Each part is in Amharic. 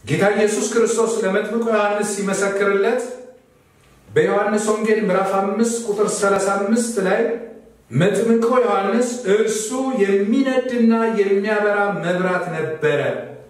ጌታ ኢየሱስ ክርስቶስ ለመጥምቁ ዮሐንስ ሲመሰክርለት በዮሐንስ ወንጌል ምዕራፍ 5 ቁጥር 35 ላይ መጥምቁ ዮሐንስ እርሱ የሚነድና የሚያበራ መብራት ነበረ፣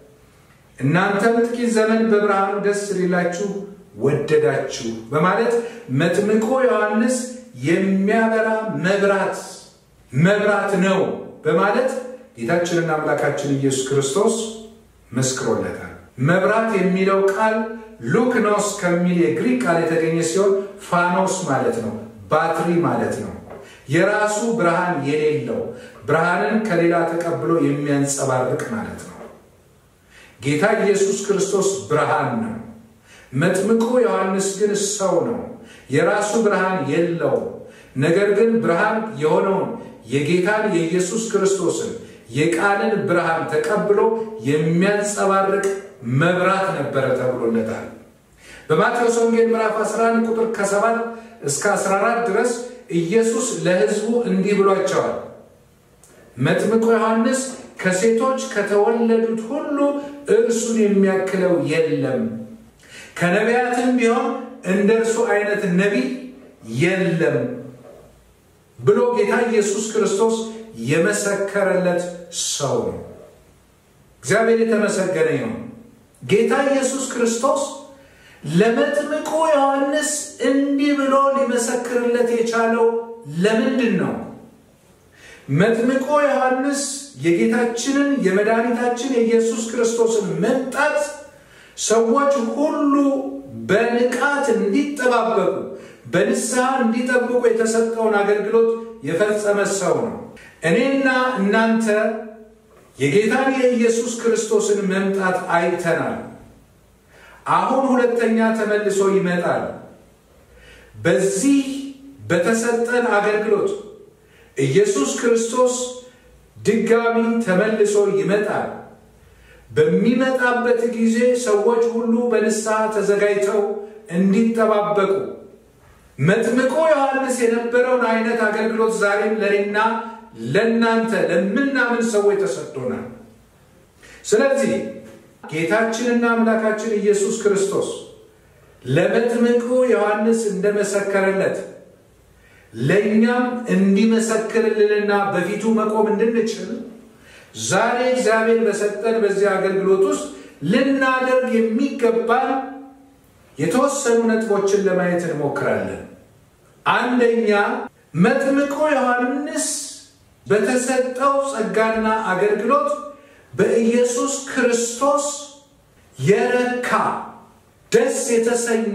እናንተም ጥቂት ዘመን በብርሃኑ ደስ ሊላችሁ ወደዳችሁ በማለት መጥምቁ ዮሐንስ የሚያበራ መብራት መብራት ነው በማለት ጌታችንና አምላካችን ኢየሱስ ክርስቶስ መስክሮለታል። መብራት የሚለው ቃል ሉክኖስ ከሚል የግሪክ ቃል የተገኘ ሲሆን ፋኖስ ማለት ነው፣ ባትሪ ማለት ነው። የራሱ ብርሃን የሌለው ብርሃንን ከሌላ ተቀብሎ የሚያንጸባርቅ ማለት ነው። ጌታ ኢየሱስ ክርስቶስ ብርሃን ነው። መጥምቁ ዮሐንስ ግን ሰው ነው። የራሱ ብርሃን የለውም። ነገር ግን ብርሃን የሆነውን የጌታን የኢየሱስ ክርስቶስን የቃልን ብርሃን ተቀብሎ የሚያንጸባርቅ መብራት ነበረ ተብሎለታል። በማቴዎስ ወንጌል ምዕራፍ 11 ቁጥር ከ7 እስከ 14 ድረስ ኢየሱስ ለሕዝቡ እንዲህ ብሏቸዋል። መጥምቁ ዮሐንስ ከሴቶች ከተወለዱት ሁሉ እርሱን የሚያክለው የለም፣ ከነቢያትም ቢሆን እንደ እርሱ አይነት ነቢይ የለም ብሎ ጌታ ኢየሱስ ክርስቶስ የመሰከረለት ሰው ነው። እግዚአብሔር የተመሰገነ ይሁን። ጌታ ኢየሱስ ክርስቶስ ለመጥምቁ ዮሐንስ እንዲህ ብሎ ሊመሰክርለት የቻለው ለምንድን ነው? መጥምቁ ዮሐንስ የጌታችንን የመድኃኒታችን የኢየሱስ ክርስቶስን መምጣት ሰዎች ሁሉ በንቃት እንዲጠባበቁ በንስሐ እንዲጠብቁ የተሰጠውን አገልግሎት የፈጸመ ሰው ነው። እኔና እናንተ የጌታን የኢየሱስ ክርስቶስን መምጣት አይተናል። አሁን ሁለተኛ ተመልሶ ይመጣል። በዚህ በተሰጠን አገልግሎት ኢየሱስ ክርስቶስ ድጋሚ ተመልሶ ይመጣል። በሚመጣበት ጊዜ ሰዎች ሁሉ በንስሐ ተዘጋጅተው እንዲጠባበቁ መጥምቁ ዮሐንስ የነበረውን አይነት አገልግሎት ዛሬም ለእኔና ለእናንተ ለምናምን ሰዎች ተሰጥቶናል። ስለዚህ ጌታችንና አምላካችን ኢየሱስ ክርስቶስ ለመጥምቁ ዮሐንስ እንደመሰከረለት ለእኛም እንዲመሰክርልንና በፊቱ መቆም እንድንችል ዛሬ እግዚአብሔር በሰጠን በዚህ አገልግሎት ውስጥ ልናደርግ የሚገባን የተወሰኑ ነጥቦችን ለማየት እንሞክራለን። አንደኛ መጥምቁ ዮሐንስ በተሰጠው ጸጋና አገልግሎት በኢየሱስ ክርስቶስ የረካ ደስ የተሰኘ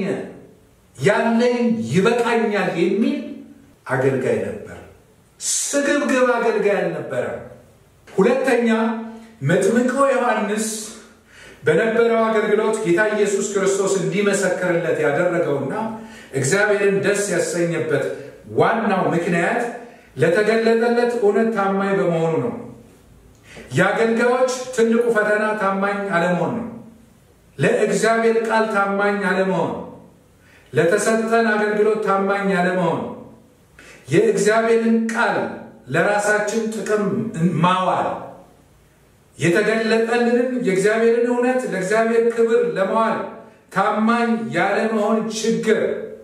ያለኝ ይበቃኛል የሚል አገልጋይ ነበር። ስግብግብ አገልጋይ አልነበረም። ሁለተኛ መጥምቁ ዮሐንስ በነበረው አገልግሎት ጌታ ኢየሱስ ክርስቶስ እንዲመሰክርለት ያደረገውና እግዚአብሔርን ደስ ያሰኘበት ዋናው ምክንያት ለተገለጠለት እውነት ታማኝ በመሆኑ ነው። የአገልጋዮች ትልቁ ፈተና ታማኝ አለመሆን ነው። ለእግዚአብሔር ቃል ታማኝ አለመሆን፣ ለተሰጠን አገልግሎት ታማኝ አለመሆን፣ የእግዚአብሔርን ቃል ለራሳችን ጥቅም ማዋል፣ የተገለጠልንን የእግዚአብሔርን እውነት ለእግዚአብሔር ክብር ለመዋል ታማኝ ያለመሆን ችግር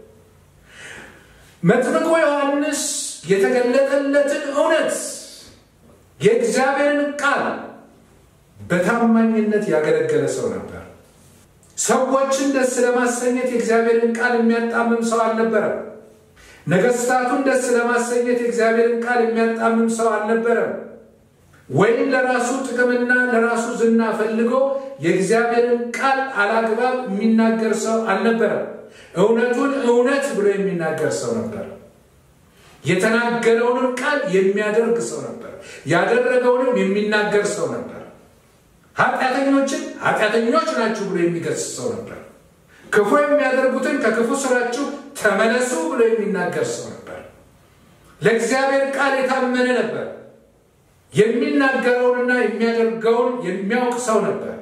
መጥምቁ ዮሐንስ የተገለጠለትን እውነት የእግዚአብሔርን ቃል በታማኝነት ያገለገለ ሰው ነበር። ሰዎችን ደስ ለማሰኘት የእግዚአብሔርን ቃል የሚያጣምም ሰው አልነበረም። ነገስታቱን ደስ ለማሰኘት የእግዚአብሔርን ቃል የሚያጣምም ሰው አልነበረም። ወይም ለራሱ ጥቅምና ለራሱ ዝና ፈልጎ የእግዚአብሔርን ቃል አላግባብ የሚናገር ሰው አልነበረም። እውነቱን እውነት ብሎ የሚናገር ሰው ነበር። የተናገረውንም ቃል የሚያደርግ ሰው ነበር። ያደረገውንም የሚናገር ሰው ነበር። ኃጢአተኞችን ኃጢአተኞች ናችሁ ብሎ የሚገስጽ ሰው ነበር። ክፉ የሚያደርጉትን ከክፉ ስራችሁ ተመለሱ ብሎ የሚናገር ሰው ነበር። ለእግዚአብሔር ቃል የታመነ ነበር። የሚናገረውንና የሚያደርገውን የሚያውቅ ሰው ነበር።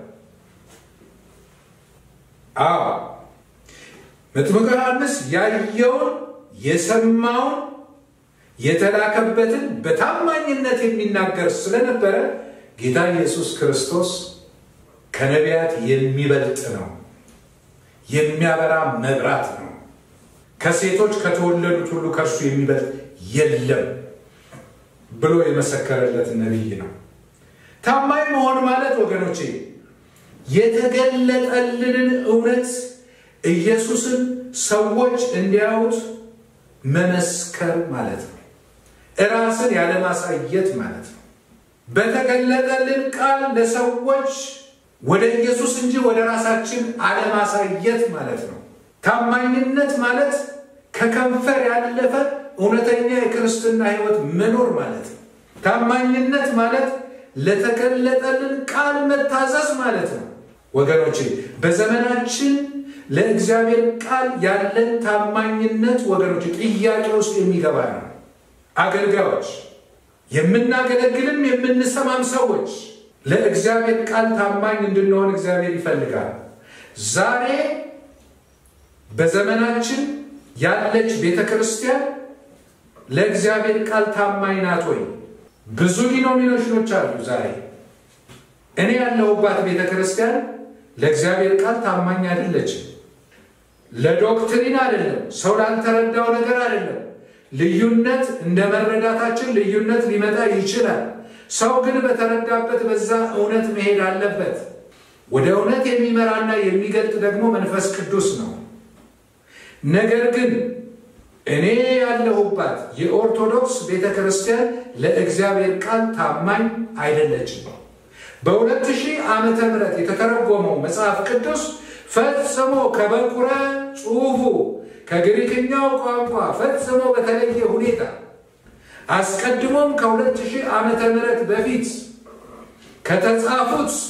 አዎ መጥምቁ ዮሐንስ ያየውን የሰማውን የተላከበትን በታማኝነት የሚናገር ስለነበረ ጌታ ኢየሱስ ክርስቶስ ከነቢያት የሚበልጥ ነው፣ የሚያበራ መብራት ነው። ከሴቶች ከተወለዱት ሁሉ ከእርሱ የሚበልጥ የለም ብሎ የመሰከረለት ነቢይ ነው። ታማኝ መሆን ማለት ወገኖቼ የተገለጠልንን እውነት ኢየሱስን ሰዎች እንዲያዩት መመስከር ማለት ነው። እራስን ያለማሳየት ማለት ነው። በተገለጠልን ቃል ለሰዎች ወደ ኢየሱስ እንጂ ወደ ራሳችን አለማሳየት ማለት ነው። ታማኝነት ማለት ከከንፈር ያለፈ እውነተኛ የክርስትና ሕይወት መኖር ማለት ነው። ታማኝነት ማለት ለተገለጠልን ቃል መታዘዝ ማለት ነው። ወገኖቼ በዘመናችን ለእግዚአብሔር ቃል ያለን ታማኝነት ወገኖች ጥያቄ ውስጥ የሚገባ ነው። አገልጋዮች፣ የምናገለግልም የምንሰማም ሰዎች ለእግዚአብሔር ቃል ታማኝ እንድንሆን እግዚአብሔር ይፈልጋል። ዛሬ በዘመናችን ያለች ቤተ ክርስቲያን ለእግዚአብሔር ቃል ታማኝ ናት ወይ? ብዙ ዲኖሚኔሽኖች አሉ። ዛሬ እኔ ያለሁባት ቤተ ክርስቲያን ለእግዚአብሔር ቃል ታማኝ አይደለችም። ለዶክትሪን አይደለም፣ ሰው ላልተረዳው ነገር አይደለም። ልዩነት እንደ መረዳታችን ልዩነት ሊመጣ ይችላል። ሰው ግን በተረዳበት በዛ እውነት መሄድ አለበት። ወደ እውነት የሚመራና የሚገልጥ ደግሞ መንፈስ ቅዱስ ነው። ነገር ግን እኔ ያለሁባት የኦርቶዶክስ ቤተ ክርስቲያን ለእግዚአብሔር ቃል ታማኝ አይደለችም። በሁለት ሺህ ዓመተ ምህረት የተተረጎመው መጽሐፍ ቅዱስ ፈጽሞ ከበኩረ ጽሑፉ ከግሪክኛው ቋንቋ ፈጽሞ በተለየ ሁኔታ አስቀድሞም ከሁለት ሺህ ዓመተ ምህረት በፊት ከተጻፉት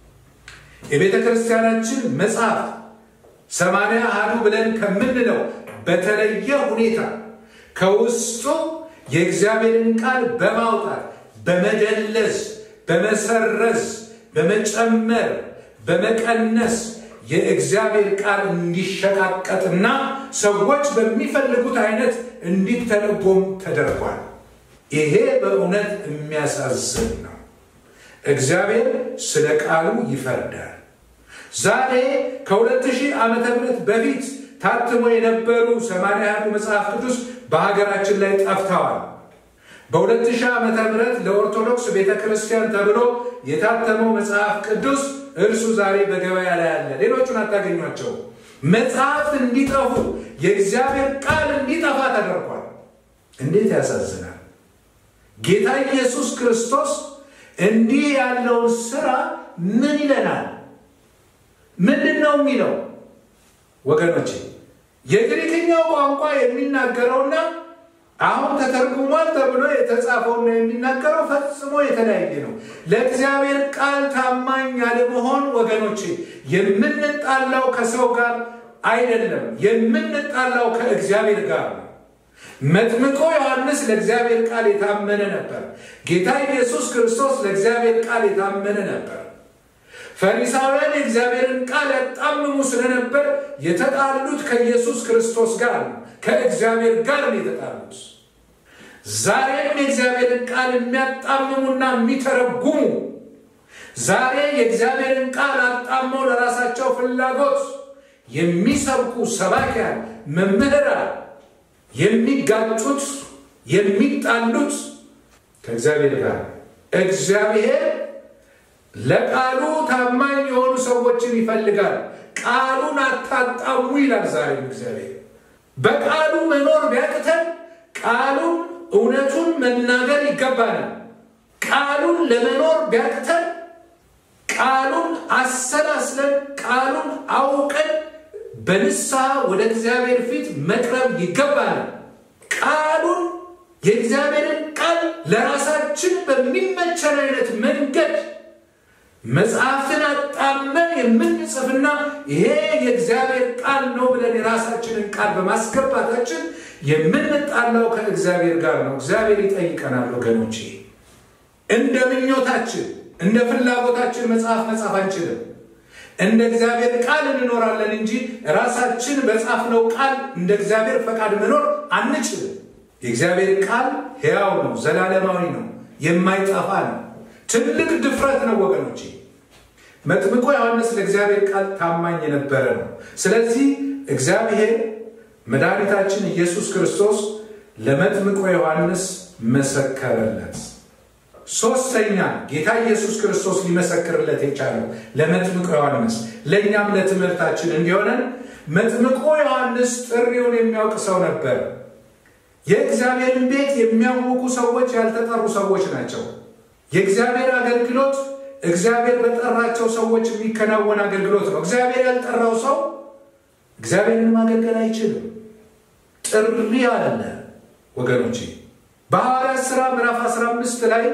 የቤተ ክርስቲያናችን መጽሐፍ ሰማንያ አሐዱ ብለን ከምንለው በተለየ ሁኔታ ከውስጡ የእግዚአብሔርን ቃል በማውጣት በመደለዝ፣ በመሰረዝ፣ በመጨመር፣ በመቀነስ የእግዚአብሔር ቃል እንዲሸቃቀጥና ሰዎች በሚፈልጉት አይነት እንዲተረጎም ተደርጓል። ይሄ በእውነት የሚያሳዝን ነው። እግዚአብሔር ስለ ቃሉ ይፈርዳል። ዛሬ ከሁለት ሺህ ዓመተ ምህረት በፊት ታትሞ የነበሩ ሰማንያ ያህሉ መጽሐፍ ቅዱስ በሀገራችን ላይ ጠፍተዋል። በሁለት ሺህ ዓመተ ምህረት ለኦርቶዶክስ ቤተ ክርስቲያን ተብሎ የታተመው መጽሐፍ ቅዱስ እርሱ ዛሬ በገበያ ላይ አለ። ሌሎቹን አታገኟቸው። መጽሐፍት እንዲጠፉ የእግዚአብሔር ቃል እንዲጠፋ ተደርጓል። እንዴት ያሳዝናል! ጌታ ኢየሱስ ክርስቶስ እንዲህ ያለውን ስራ ምን ይለናል? ምንድን ነው የሚለው? ወገኖቼ የግሪክኛው ቋንቋ የሚናገረውና አሁን ተተርጉሟል ተብሎ የተጻፈውና የሚናገረው ፈጽሞ የተለያየ ነው። ለእግዚአብሔር ቃል ታማኝ ያለመሆን ወገኖቼ የምንጣላው ከሰው ጋር አይደለም፣ የምንጣላው ከእግዚአብሔር ጋር ነው። መጥምቆ ዮሐንስ ለእግዚአብሔር ቃል የታመነ ነበር። ጌታ ኢየሱስ ክርስቶስ ለእግዚአብሔር ቃል የታመነ ነበር። ፈሪሳውያን የእግዚአብሔርን ቃል ያጣምሙ ስለነበር የተጣሉት ከኢየሱስ ክርስቶስ ጋር ነው፣ ከእግዚአብሔር ጋር ነው የተጣሉት። ዛሬም የእግዚአብሔርን ቃል የሚያጣምሙና የሚተረጉሙ ዛሬ የእግዚአብሔርን ቃል አጣመው ለራሳቸው ፍላጎት የሚሰብኩ ሰባኪያን፣ መምህራን የሚጋጩት የሚጣሉት ከእግዚአብሔር ጋር እግዚአብሔር ለቃሉ ታማኝ የሆኑ ሰዎችን ይፈልጋል። ቃሉን አታጣሙ ይላል። ዛሬም እግዚአብሔር በቃሉ መኖር ቢያቅተን ቃሉን እውነቱን መናገር ይገባናል። ቃሉን ለመኖር ቢያቅተን ቃሉን አሰላስለን ቃሉን አውቀን በንስሐ ወደ እግዚአብሔር ፊት መቅረብ ይገባናል። ቃሉን የእግዚአብሔርን ቃል ለራሳችን በሚመቸን አይነት መንገድ መጽሐፍትን አጣመን የምንጽፍና ይሄ የእግዚአብሔር ቃል ነው ብለን የራሳችንን ቃል በማስገባታችን የምንጣላው ከእግዚአብሔር ጋር ነው። እግዚአብሔር ይጠይቀናል ወገኖቼ። እንደ ምኞታችን እንደ ፍላጎታችን መጽሐፍ መጻፍ አንችልም። እንደ እግዚአብሔር ቃል እንኖራለን እንጂ ራሳችን በጻፍነው ቃል እንደ እግዚአብሔር ፈቃድ መኖር አንችልም። የእግዚአብሔር ቃል ሕያው ነው፣ ዘላለማዊ ነው፣ የማይጠፋ ነው። ትልቅ ድፍረት ነው ወገኖቼ። መጥምቆ ዮሐንስ ለእግዚአብሔር ቃል ታማኝ የነበረ ነው። ስለዚህ እግዚአብሔር መድኃኒታችን ኢየሱስ ክርስቶስ ለመጥምቆ ዮሐንስ መሰከረለት። ሶስተኛ ጌታ ኢየሱስ ክርስቶስ ሊመሰክርለት የቻለው ለመጥምቆ ዮሐንስ ለእኛም ለትምህርታችን እንዲሆነን መጥምቆ ዮሐንስ ጥሪውን የሚያውቅ ሰው ነበር። የእግዚአብሔርን ቤት የሚያውቁ ሰዎች ያልተጠሩ ሰዎች ናቸው። የእግዚአብሔር አገልግሎት እግዚአብሔር በጠራቸው ሰዎች የሚከናወን አገልግሎት ነው። እግዚአብሔር ያልጠራው ሰው እግዚአብሔርን ማገልገል አይችልም። ጥሪ አለ ወገኖቼ። በሐዋርያት ሥራ ምዕራፍ 15 ላይ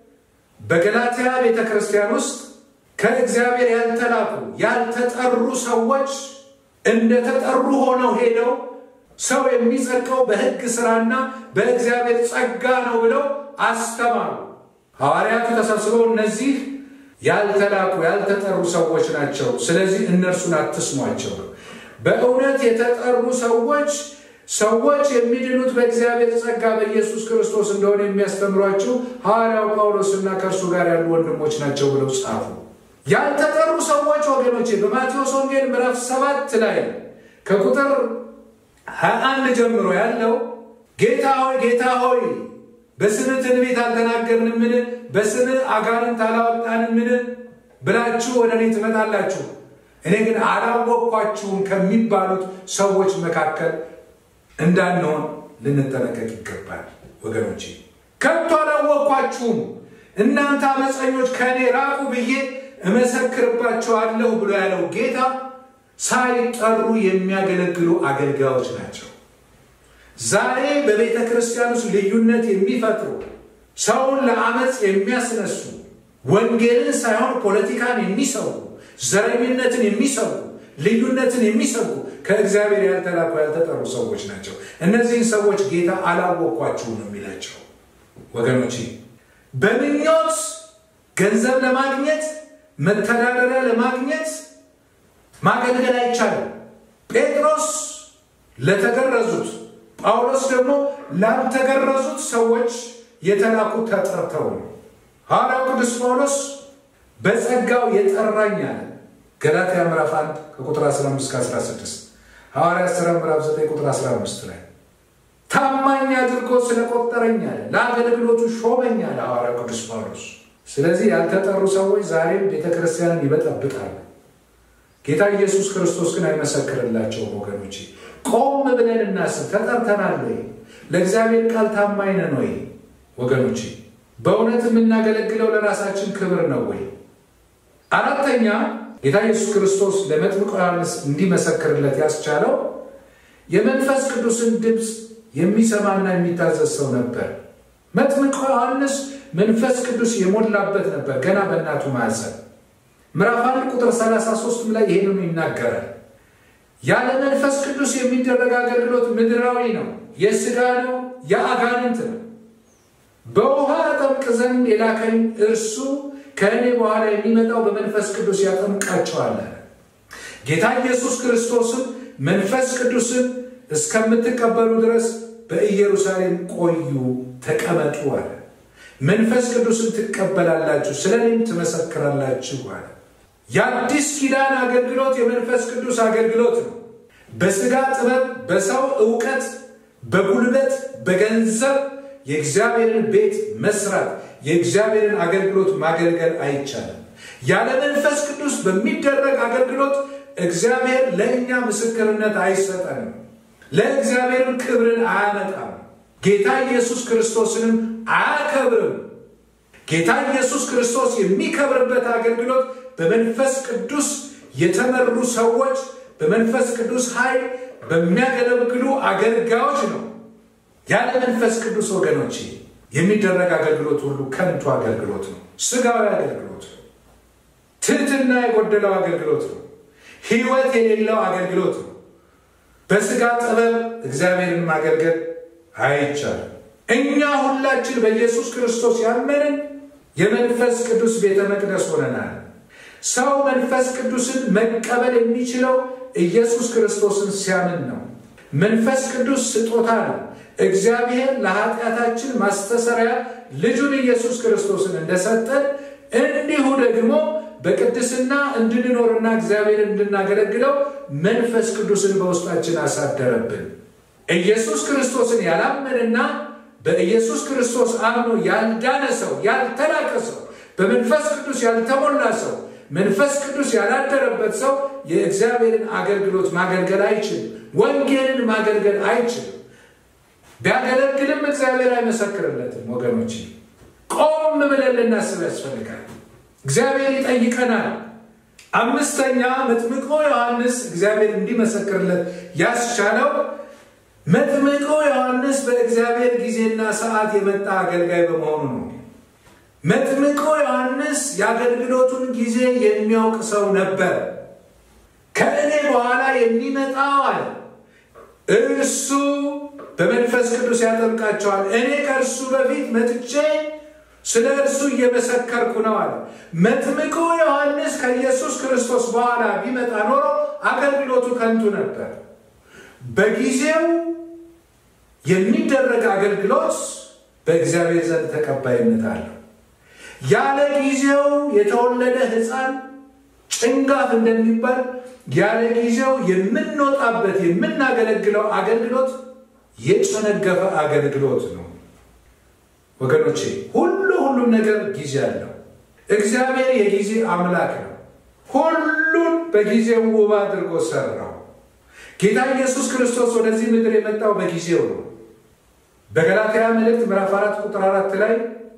በገላትያ ቤተ ክርስቲያን ውስጥ ከእግዚአብሔር ያልተላኩ ያልተጠሩ ሰዎች እንደተጠሩ ሆነው ሄደው ሰው የሚጸድቀው በሕግ ሥራና በእግዚአብሔር ጸጋ ነው ብለው አስተማሩ። ሐዋርያቱ ተሰብስበው እነዚህ ያልተላኩ ያልተጠሩ ሰዎች ናቸው፣ ስለዚህ እነርሱን አትስሟቸው። በእውነት የተጠሩ ሰዎች ሰዎች የሚድኑት በእግዚአብሔር ጸጋ በኢየሱስ ክርስቶስ እንደሆነ የሚያስተምሯችሁ ሐዋርያው ጳውሎስና ከእርሱ ጋር ያሉ ወንድሞች ናቸው ብለው ጻፉ። ያልተጠሩ ሰዎች ወገኖቼ በማቴዎስ ወንጌል ምዕራፍ ሰባት ላይ ከቁጥር 21 ጀምሮ ያለው ጌታ ሆይ ጌታ ሆይ በስምህ ትንቢት አልተናገርንምን? በስምህ አጋንንት አላወጣንምን? ብላችሁ ወደ እኔ ትመጣላችሁ፣ እኔ ግን አላወቅኳችሁም ከሚባሉት ሰዎች መካከል እንዳንሆን ልንጠነቀቅ ይገባል። ወገኖቼ ከቶ አላወቅኳችሁም፣ እናንተ አመፀኞች ከእኔ ራቁ ብዬ እመሰክርባችኋለሁ ብሎ ያለው ጌታ ሳይጠሩ የሚያገለግሉ አገልጋዮች ናቸው። ዛሬ በቤተ ክርስቲያን ውስጥ ልዩነት የሚፈጥሩ ሰውን ለአመፅ የሚያስነሱ ወንጌልን ሳይሆን ፖለቲካን የሚሰሩ ዘረኝነትን የሚሰሩ ልዩነትን የሚሰሩ ከእግዚአብሔር ያልተላኩ ያልተጠሩ ሰዎች ናቸው። እነዚህን ሰዎች ጌታ አላወቅኳችሁም ነው የሚላቸው። ወገኖቼ በምኞት ገንዘብ ለማግኘት መተዳደሪያ ለማግኘት ማገልገል አይቻልም። ጴጥሮስ ለተገረዙት ጳውሎስ ደግሞ ላልተገረዙት ሰዎች የተላኩ ተጠርተው ነው። ሐዋርያው ቅዱስ ጳውሎስ በጸጋው የጠራኝ አለ። ገላትያ ምዕራፍ 1 ከቁጥር 15 እስከ 16፣ ሐዋርያት ሥራ ምዕራፍ 9 ቁጥር 15 ላይ ታማኝ አድርጎ ስለቆጠረኝ አለ። ለአገልግሎቱ ሾመኝ አለ ሐዋርያው ቅዱስ ጳውሎስ። ስለዚህ ያልተጠሩ ሰዎች ዛሬም ቤተ ክርስቲያንን ይበጠብጣሉ። ጌታ ኢየሱስ ክርስቶስ ግን አይመሰክርላቸውም። ወገኖቼ ቆም ብለን እናስብ። ተጠርተናል ወይ? ለእግዚአብሔር ቃል ታማኝ ነን ወይ? ወገኖቼ በእውነት የምናገለግለው ለራሳችን ክብር ነው ወይ? አራተኛ ጌታ ኢየሱስ ክርስቶስ ለመጥምቁ ዮሐንስ እንዲመሰክርለት ያስቻለው የመንፈስ ቅዱስን ድምፅ የሚሰማና የሚታዘዝ ሰው ነበር። መጥምቁ ዮሐንስ መንፈስ ቅዱስ የሞላበት ነበር ገና በእናቱ ማዕፀን። ምዕራፍ አንድ ቁጥር 33 ላይ ይሄንኑ ይናገራል። ያለ መንፈስ ቅዱስ የሚደረግ አገልግሎት ምድራዊ ነው፣ የሥጋ ነው፣ የአጋንንት ነው። በውሃ አጠምቅ ዘንድ የላከኝ እርሱ ከእኔ በኋላ የሚመጣው በመንፈስ ቅዱስ ያጠምቃቸዋል። ጌታ ኢየሱስ ክርስቶስም መንፈስ ቅዱስን እስከምትቀበሉ ድረስ በኢየሩሳሌም ቆዩ፣ ተቀመጡ አለ። መንፈስ ቅዱስን ትቀበላላችሁ፣ ስለ እኔም ትመሰክራላችሁ አለ። የአዲስ ኪዳን አገልግሎት የመንፈስ ቅዱስ አገልግሎት ነው። በሥጋ ጥበብ፣ በሰው ዕውቀት፣ በጉልበት፣ በገንዘብ የእግዚአብሔርን ቤት መስራት የእግዚአብሔርን አገልግሎት ማገልገል አይቻልም። ያለ መንፈስ ቅዱስ በሚደረግ አገልግሎት እግዚአብሔር ለእኛ ምስክርነት አይሰጠንም፣ ለእግዚአብሔርም ክብርን አያመጣም፣ ጌታ ኢየሱስ ክርስቶስንም አያከብርም። ጌታ ኢየሱስ ክርስቶስ የሚከብርበት አገልግሎት በመንፈስ ቅዱስ የተመሩ ሰዎች በመንፈስ ቅዱስ ኃይል በሚያገለግሉ አገልጋዮች ነው። ያለ መንፈስ ቅዱስ ወገኖቼ የሚደረግ አገልግሎት ሁሉ ከንቱ አገልግሎት ነው። ስጋዊ አገልግሎት ነው። ትህትና የጎደለው አገልግሎት ነው። ሕይወት የሌለው አገልግሎት ነው። በስጋ ጥበብ እግዚአብሔርን ማገልገል አይቻልም። እኛ ሁላችን በኢየሱስ ክርስቶስ ያመንን የመንፈስ ቅዱስ ቤተ መቅደስ ሆነናል። ሰው መንፈስ ቅዱስን መቀበል የሚችለው ኢየሱስ ክርስቶስን ሲያምን ነው። መንፈስ ቅዱስ ስጦታ ነው። እግዚአብሔር ለኃጢአታችን ማስተሰሪያ ልጁን ኢየሱስ ክርስቶስን እንደሰጠን እንዲሁ ደግሞ በቅድስና እንድንኖርና እግዚአብሔር እንድናገለግለው መንፈስ ቅዱስን በውስጣችን አሳደረብን። ኢየሱስ ክርስቶስን ያላመንና በኢየሱስ ክርስቶስ አምኖ ያልዳነ ሰው፣ ያልተላቀ ሰው፣ በመንፈስ ቅዱስ ያልተሞላ ሰው፣ መንፈስ ቅዱስ ያላደረበት ሰው የእግዚአብሔርን አገልግሎት ማገልገል አይችልም። ወንጌልን ማገልገል አይችልም። ቢያገለግልም እግዚአብሔር አይመሰክርለትም። ወገኖች ቆም ብለን ልናስብ ያስፈልጋል። እግዚአብሔር ይጠይቀናል። አምስተኛ መጥምቆ ዮሐንስ እግዚአብሔር እንዲመሰክርለት ያስቻለው መጥምቆ ዮሐንስ በእግዚአብሔር ጊዜና ሰዓት የመጣ አገልጋይ በመሆኑ ነው። መጥምቆ ዮሐንስ የአገልግሎቱን ጊዜ የሚያውቅ ሰው ነበር። ከእኔ በኋላ የሚመጣው አለ እርሱ በመንፈስ ቅዱስ ያጠምቃቸዋል፣ እኔ ከእርሱ በፊት መጥቼ ስለ እርሱ እየመሰከርኩ ነው አለ። መጥምቁ ዮሐንስ ከኢየሱስ ክርስቶስ በኋላ ቢመጣ ኖሮ አገልግሎቱ ከንቱ ነበር። በጊዜው የሚደረግ አገልግሎት በእግዚአብሔር ዘንድ ተቀባይነት አለው። ያለ ጊዜው የተወለደ ሕፃን ጭንጋፍ እንደሚባል ያለ ጊዜው የምንወጣበት የምናገለግለው አገልግሎት የጨነገፈ አገልግሎት ነው። ወገኖቼ ሁሉ ሁሉም ነገር ጊዜ አለው። እግዚአብሔር የጊዜ አምላክ ነው። ሁሉን በጊዜው ውብ አድርጎ ሰራው። ጌታ ኢየሱስ ክርስቶስ ወደዚህ ምድር የመጣው በጊዜው ነው። በገላትያ መልእክት ምዕራፍ አራት ቁጥር አራት ላይ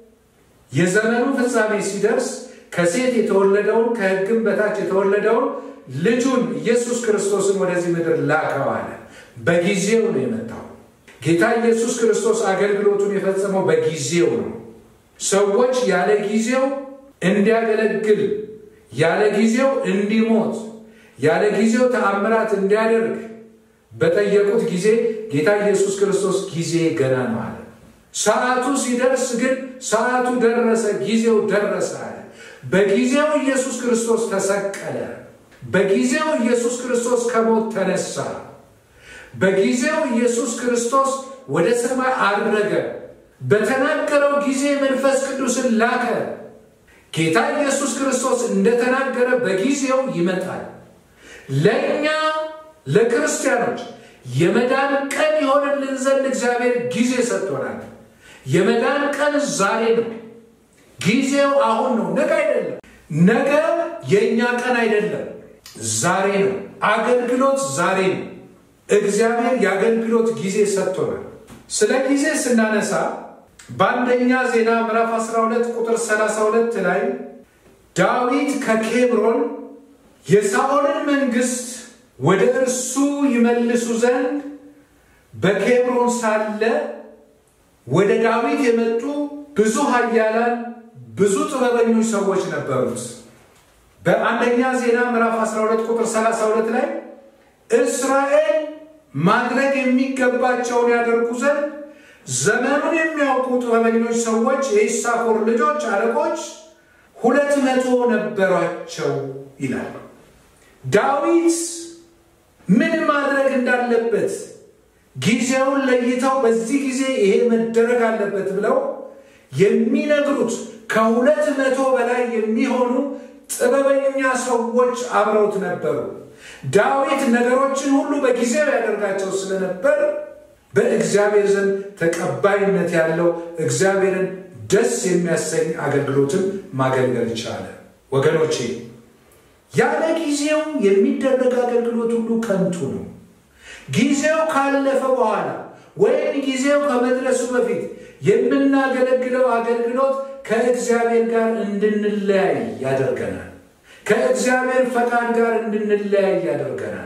የዘመኑ ፍጻሜ ሲደርስ ከሴት የተወለደውን ከሕግም በታች የተወለደውን ልጁን ኢየሱስ ክርስቶስን ወደዚህ ምድር ላከው አለ። በጊዜው ነው የመጣው። ጌታ ኢየሱስ ክርስቶስ አገልግሎቱን የፈጸመው በጊዜው ነው። ሰዎች ያለ ጊዜው እንዲያገለግል፣ ያለ ጊዜው እንዲሞት፣ ያለ ጊዜው ተአምራት እንዲያደርግ በጠየቁት ጊዜ ጌታ ኢየሱስ ክርስቶስ ጊዜ ገና ነው አለ። ሰዓቱ ሲደርስ ግን ሰዓቱ ደረሰ፣ ጊዜው ደረሰ አለ። በጊዜው ኢየሱስ ክርስቶስ ተሰቀለ። በጊዜው ኢየሱስ ክርስቶስ ከሞት ተነሳ። በጊዜው ኢየሱስ ክርስቶስ ወደ ሰማይ አረገ። በተናገረው ጊዜ መንፈስ ቅዱስን ላከ። ጌታ ኢየሱስ ክርስቶስ እንደተናገረ በጊዜው ይመጣል። ለእኛ ለክርስቲያኖች የመዳን ቀን የሆነልን ዘንድ እግዚአብሔር ጊዜ ሰጥቶናል። የመዳን ቀን ዛሬ ነው። ጊዜው አሁን ነው፣ ነገ አይደለም። ነገ የእኛ ቀን አይደለም፣ ዛሬ ነው። አገልግሎት ዛሬ ነው። እግዚአብሔር የአገልግሎት ጊዜ ሰጥቶናል። ስለ ጊዜ ስናነሳ በአንደኛ ዜና ምዕራፍ 12 ቁጥር 32 ላይ ዳዊት ከኬብሮን የሳኦልን መንግሥት ወደ እርሱ ይመልሱ ዘንድ በኬብሮን ሳለ ወደ ዳዊት የመጡ ብዙ ኃያላን ብዙ ጥበበኞች ሰዎች ነበሩት። በአንደኛ ዜና ምዕራፍ 12 ቁጥር 32 ላይ እስራኤል ማድረግ የሚገባቸውን ያደርጉ ዘንድ ዘመኑን የሚያውቁ ጥበበኞች ሰዎች የኢሳኮር ልጆች አለቆች ሁለት መቶ ነበሯቸው ይላል። ዳዊት ምን ማድረግ እንዳለበት ጊዜውን ለይተው በዚህ ጊዜ ይሄ መደረግ አለበት ብለው የሚነግሩት ከሁለት መቶ በላይ የሚሆኑ ጥበበኛ ሰዎች አብረውት ነበሩ። ዳዊት ነገሮችን ሁሉ በጊዜው ያደርጋቸው ስለነበር በእግዚአብሔር ዘንድ ተቀባይነት ያለው እግዚአብሔርን ደስ የሚያሰኝ አገልግሎትን ማገልገል ቻለ። ወገኖቼ ያለ ጊዜው የሚደረግ አገልግሎት ሁሉ ከንቱ ነው። ጊዜው ካለፈ በኋላ ወይም ጊዜው ከመድረሱ በፊት የምናገለግለው አገልግሎት ከእግዚአብሔር ጋር እንድንለያይ ያደርገናል። ከእግዚአብሔር ፈቃድ ጋር እንድንለያይ ያደርገናል።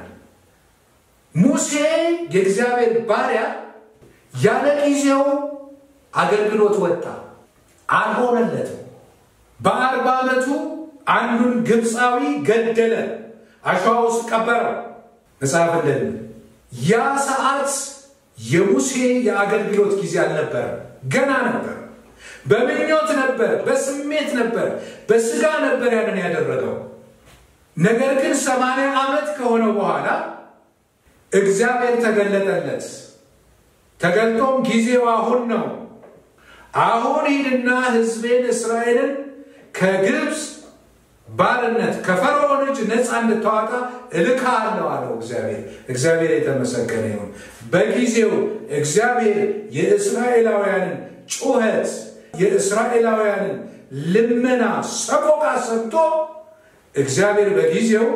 ሙሴ የእግዚአብሔር ባሪያ ያለ ጊዜው አገልግሎት ወጣ፣ አልሆነለትም። በአርባ ዓመቱ አንዱን ግብፃዊ ገደለ፣ አሸዋ ውስጥ ቀበረ። መጽሐፍ እንደሚል ያ ሰዓት የሙሴ የአገልግሎት ጊዜ አልነበረም፣ ገና ነበር። በምኞት ነበር፣ በስሜት ነበር፣ በስጋ ነበር ያንን ያደረገው። ነገር ግን ሰማንያ ዓመት ከሆነው በኋላ እግዚአብሔር ተገለጠለት። ተገልጦም ጊዜው አሁን ነው፣ አሁን ሂድና ሕዝቤን እስራኤልን ከግብፅ ባርነት ከፈርዖን እጅ ነፃ እንድታወጣ እልክሃለሁ አለው እግዚአብሔር። እግዚአብሔር የተመሰገነ ይሁን። በጊዜው እግዚአብሔር የእስራኤላውያንን ጩኸት፣ የእስራኤላውያንን ልመና፣ ሰቆቃ ሰምቶ እግዚአብሔር በጊዜው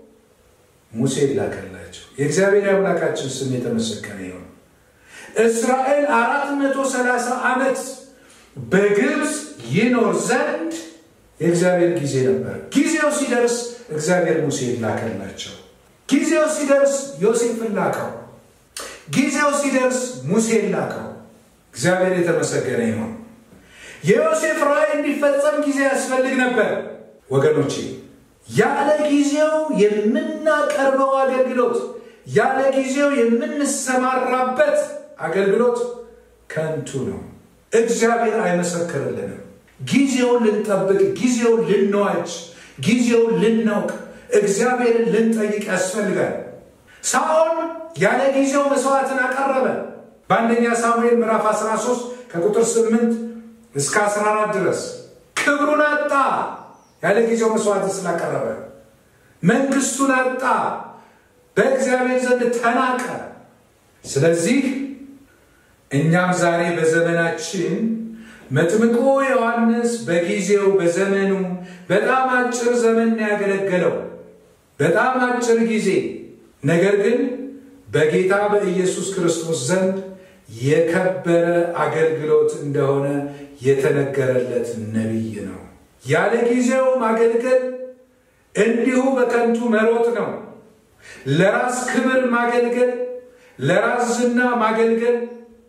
ሙሴ ላከላቸው። የእግዚአብሔር አምላካችን ስም የተመሰገነ ይሁን። እስራኤል አራት መቶ ሰላሳ ዓመት በግብፅ ይኖር ዘንድ የእግዚአብሔር ጊዜ ነበር። ጊዜው ሲደርስ እግዚአብሔር ሙሴ ላከላቸው። ጊዜው ሲደርስ ዮሴፍን ላከው። ጊዜው ሲደርስ ሙሴን ላከው። እግዚአብሔር የተመሰገነ ይሁን። የዮሴፍ ራእይ እንዲፈጸም ጊዜ ያስፈልግ ነበር ወገኖቼ። ያለ ጊዜው የምናቀርበው አገልግሎት፣ ያለ ጊዜው የምንሰማራበት አገልግሎት ከንቱ ነው። እግዚአብሔር አይመሰክርልንም። ጊዜውን ልንጠብቅ፣ ጊዜውን ልንዋጅ፣ ጊዜውን ልናውቅ፣ እግዚአብሔርን ልንጠይቅ ያስፈልጋል። ሳኦል ያለ ጊዜው መስዋዕትን አቀረበ። በአንደኛ ሳሙኤል ምዕራፍ 13 ከቁጥር 8 እስከ 14 ድረስ ክብሩን አጣ። ያለ ጊዜው መስዋዕትን ስላቀረበ መንግስቱን አጣ። በእግዚአብሔር ዘንድ ተናቀ። ስለዚህ እኛም ዛሬ በዘመናችን መጥምቁ ዮሐንስ በጊዜው በዘመኑ በጣም አጭር ዘመን ያገለገለው በጣም አጭር ጊዜ፣ ነገር ግን በጌታ በኢየሱስ ክርስቶስ ዘንድ የከበረ አገልግሎት እንደሆነ የተነገረለት ነቢይ ነው። ያለ ጊዜው ማገልገል እንዲሁ በከንቱ መሮጥ ነው። ለራስ ክብር ማገልገል፣ ለራስ ዝና ማገልገል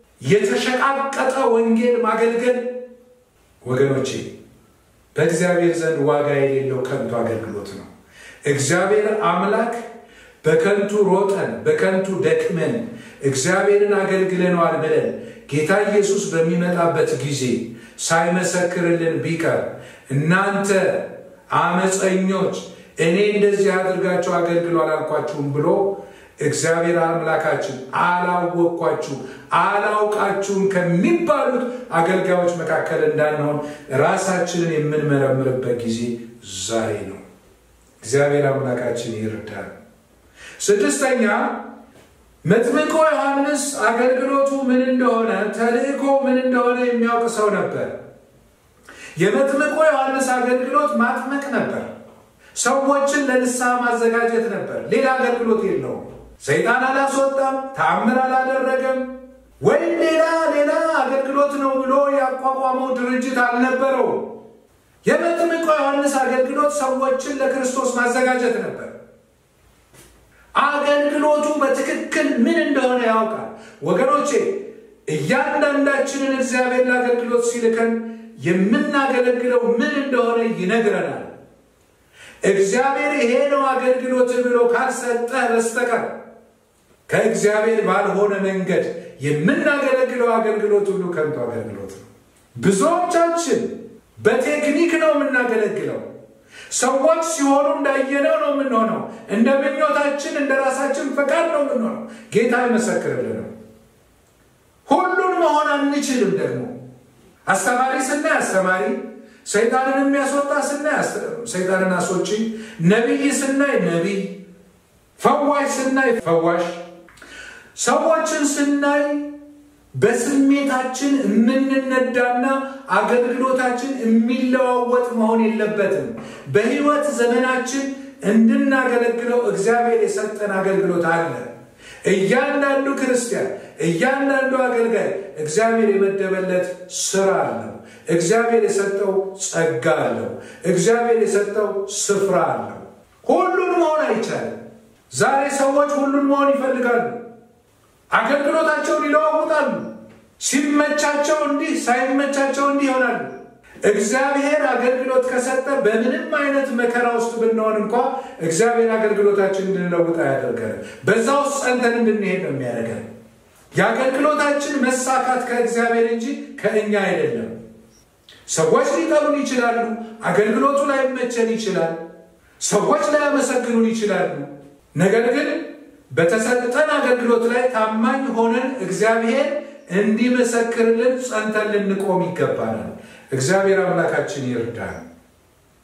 የተሸቃቀጠ ወንጌል ማገልገል ወገኖቼ በእግዚአብሔር ዘንድ ዋጋ የሌለው ከንቱ አገልግሎት ነው። እግዚአብሔር አምላክ በከንቱ ሮጠን በከንቱ ደክመን እግዚአብሔርን አገልግለነዋል ብለን ጌታ ኢየሱስ በሚመጣበት ጊዜ ሳይመሰክርልን ቢቀር እናንተ አመፀኞች እኔ እንደዚህ አድርጋችሁ አገልግሎ አላልኳችሁም ብሎ እግዚአብሔር አምላካችን አላወቅኳችሁ አላውቃችሁም ከሚባሉት አገልጋዮች መካከል እንዳንሆን ራሳችንን የምንመረምርበት ጊዜ ዛሬ ነው። እግዚአብሔር አምላካችን ይርዳል። ስድስተኛ መጥምቆ ዮሐንስ አገልግሎቱ ምን እንደሆነ ተልእኮ ምን እንደሆነ የሚያውቅ ሰው ነበር። የመጥምቆ ዮሐንስ አገልግሎት ማጥመቅ ነበር። ሰዎችን ለንስሐ ማዘጋጀት ነበር። ሌላ አገልግሎት የለውም። ሰይጣን አላስወጣም፣ ተአምር አላደረገም፣ ወይም ሌላ ሌላ አገልግሎት ነው ብሎ ያቋቋመው ድርጅት አልነበረውም። የመጥምቁ ዮሐንስ አገልግሎት ሰዎችን ለክርስቶስ ማዘጋጀት ነበር። አገልግሎቱ በትክክል ምን እንደሆነ ያውቃል። ወገኖቼ እያንዳንዳችንን እግዚአብሔር ለአገልግሎት ሲልከን የምናገለግለው ምን እንደሆነ ይነግረናል። እግዚአብሔር ይሄ ነው አገልግሎት ብሎ ካልሰጠህ በስተቀር ከእግዚአብሔር ባልሆነ መንገድ የምናገለግለው አገልግሎት ሁሉ ከንቱ አገልግሎት ነው። ብዙዎቻችን በቴክኒክ ነው የምናገለግለው። ሰዎች ሲሆኑ እንዳየነው ነው የምንሆነው። እንደ ምኞታችን፣ እንደ ራሳችን ፈቃድ ነው የምንሆነው። ጌታ አይመሰክርልንም። ሁሉን መሆን አንችልም። ደግሞ አስተማሪ ስናይ አስተማሪ ሰይጣንን የሚያስወጣ ስናይ ሰይጣንን አስወጪ፣ ነቢይ ስናይ ነቢይ፣ ፈዋሽ ስናይ ፈዋሽ፣ ሰዎችን ስናይ በስሜታችን የምንነዳና አገልግሎታችን የሚለዋወጥ መሆን የለበትም። በሕይወት ዘመናችን እንድናገለግለው እግዚአብሔር የሰጠን አገልግሎት አለ። እያንዳንዱ ክርስቲያን፣ እያንዳንዱ አገልጋይ እግዚአብሔር የመደበለት ስራ አለው። እግዚአብሔር የሰጠው ጸጋ አለው። እግዚአብሔር የሰጠው ስፍራ አለው። ሁሉን መሆን አይቻልም። ዛሬ ሰዎች ሁሉን መሆን ይፈልጋሉ። አገልግሎታቸውን ይለዋውጣሉ። ሲመቻቸው እንዲህ፣ ሳይመቻቸው እንዲህ ይሆናሉ። እግዚአብሔር አገልግሎት ከሰጠ በምንም አይነት መከራ ውስጥ ብንሆን እንኳ እግዚአብሔር አገልግሎታችን እንድንለውጥ አያደርገንም። በዛ ውስጥ ጸንተን እንድንሄድ ነው የሚያደርገን። የአገልግሎታችን መሳካት ከእግዚአብሔር እንጂ ከእኛ አይደለም። ሰዎች ሊጠሉን ይችላሉ። አገልግሎቱ ላይመቸን ይችላል። ሰዎች ላያመሰግኑን ይችላሉ። ነገር ግን በተሰጠን አገልግሎት ላይ ታማኝ ሆነን እግዚአብሔር እንዲመሰክርልን ጸንተን ልንቆም ይገባናል። እግዚአብሔር አምላካችን ይርዳል።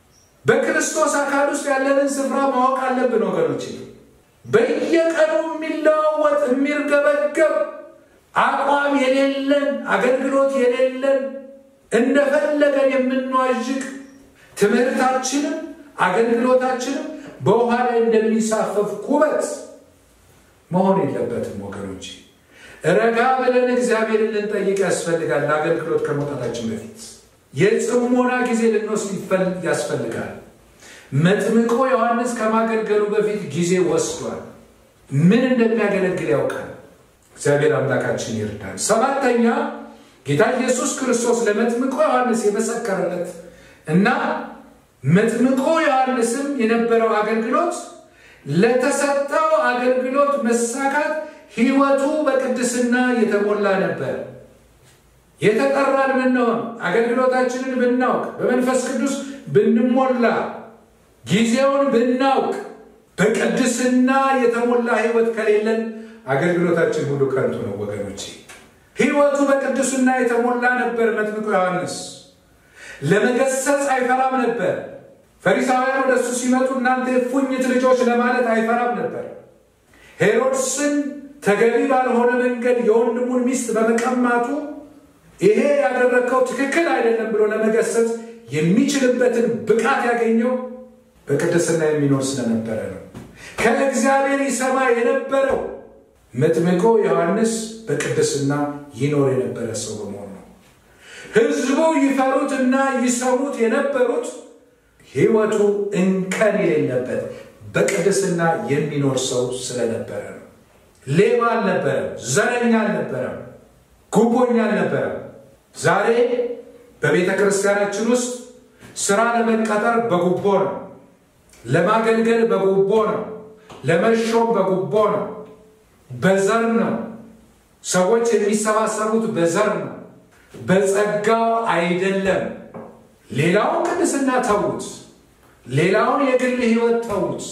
በክርስቶስ አካል ውስጥ ያለንን ስፍራ ማወቅ አለብን ወገኖች። በየቀኑ የሚለዋወጥ የሚርገበገብ አቋም የሌለን አገልግሎት የሌለን እንደፈለገን የምንዋዥቅ ትምህርታችንም አገልግሎታችንም በውሃ ላይ እንደሚንሳፈፍ ኩበት መሆን የለበትም ወገኖች። ረጋ ብለን እግዚአብሔርን ልንጠይቅ ያስፈልጋል። ለአገልግሎት ከመውጣታችን በፊት የጽሞና ጊዜ ልንወስድ ያስፈልጋል። መጥምቆ ዮሐንስ ከማገልገሉ በፊት ጊዜ ወስዷል። ምን እንደሚያገለግል ያውቃል። እግዚአብሔር አምላካችን ይርዳል። ሰባተኛ ጌታ ኢየሱስ ክርስቶስ ለመጥምቆ ዮሐንስ የመሰከረለት እና መጥምቆ ዮሐንስም የነበረው አገልግሎት ለተሰጠው አገልግሎት መሳካት ሕይወቱ በቅድስና የተሞላ ነበር። የተጠራን ብንሆን አገልግሎታችንን ብናውቅ በመንፈስ ቅዱስ ብንሞላ ጊዜውን ብናውቅ በቅድስና የተሞላ ሕይወት ከሌለን አገልግሎታችን ሁሉ ከንቱ ነው ወገኖቼ። ሕይወቱ በቅድስና የተሞላ ነበር። መጥምቁ ዮሐንስ ለመገሰጽ አይፈራም ነበር። ፈሪሳውያን ወደ እሱ ሲመጡ እናንተ የፉኝት ልጆች ለማለት አይፈራም ነበር። ሄሮድስን ተገቢ ባልሆነ መንገድ የወንድሙን ሚስት በመቀማቱ ይሄ ያደረግከው ትክክል አይደለም ብሎ ለመገሰጽ የሚችልበትን ብቃት ያገኘው በቅድስና የሚኖር ስለነበረ ነው። ከእግዚአብሔር ይሰማ የነበረው መጥምቆ ዮሐንስ በቅድስና ይኖር የነበረ ሰው በመሆኑ ነው። ሕዝቡ ይፈሩትና ይሰሙት የነበሩት ሕይወቱ እንከን የሌለበት በቅድስና የሚኖር ሰው ስለነበረ ነው። ሌባ አልነበረም፣ ዘረኛ አልነበረም፣ ጉቦኛ አልነበረም። ዛሬ በቤተ ክርስቲያናችን ውስጥ ስራ ለመቀጠር በጉቦ ነው፣ ለማገልገል በጉቦ ነው፣ ለመሾም በጉቦ ነው፣ በዘር ነው። ሰዎች የሚሰባሰቡት በዘር ነው፣ በጸጋው አይደለም። ሌላውን ቅድስና ተዉት፣ ሌላውን የግል ህይወት ተዉት።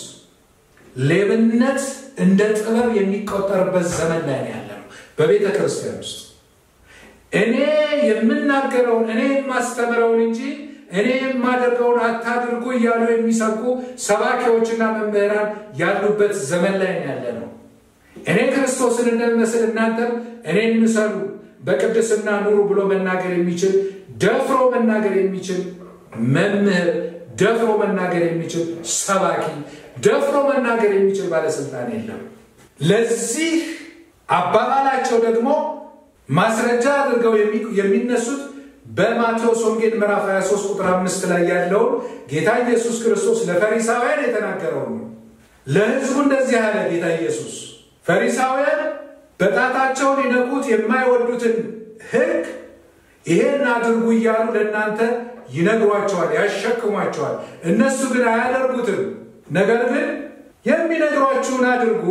ሌብነት እንደ ጥበብ የሚቆጠርበት ዘመን ላይ ያለ ነው በቤተ ክርስቲያን ውስጥ እኔ የምናገረውን እኔ የማስተምረውን እንጂ እኔ የማደርገውን አታድርጉ እያሉ የሚሰብኩ ሰባኪዎችና መምህራን ያሉበት ዘመን ላይ ያለ ነው። እኔ ክርስቶስን እንደሚመስል እናንተም እኔን ምሰሉ፣ በቅድስና ኑሩ ብሎ መናገር የሚችል ደፍሮ መናገር የሚችል መምህር፣ ደፍሮ መናገር የሚችል ሰባኪ፣ ደፍሮ መናገር የሚችል ባለስልጣን የለም። ለዚህ አባባላቸው ደግሞ ማስረጃ አድርገው የሚነሱት በማቴዎስ ወንጌል ምዕራፍ 23 ቁጥር 5 ላይ ያለውን ጌታ ኢየሱስ ክርስቶስ ለፈሪሳውያን የተናገረው ነው። ለሕዝቡ እንደዚህ አለ ጌታ ኢየሱስ፣ ፈሪሳውያን በጣታቸው ሊነኩት የማይወዱትን ሕግ ይሄን አድርጉ እያሉ ለእናንተ ይነግሯቸዋል፣ ያሸክሟቸዋል። እነሱ ግን አያደርጉትም። ነገር ግን የሚነግሯችሁን አድርጉ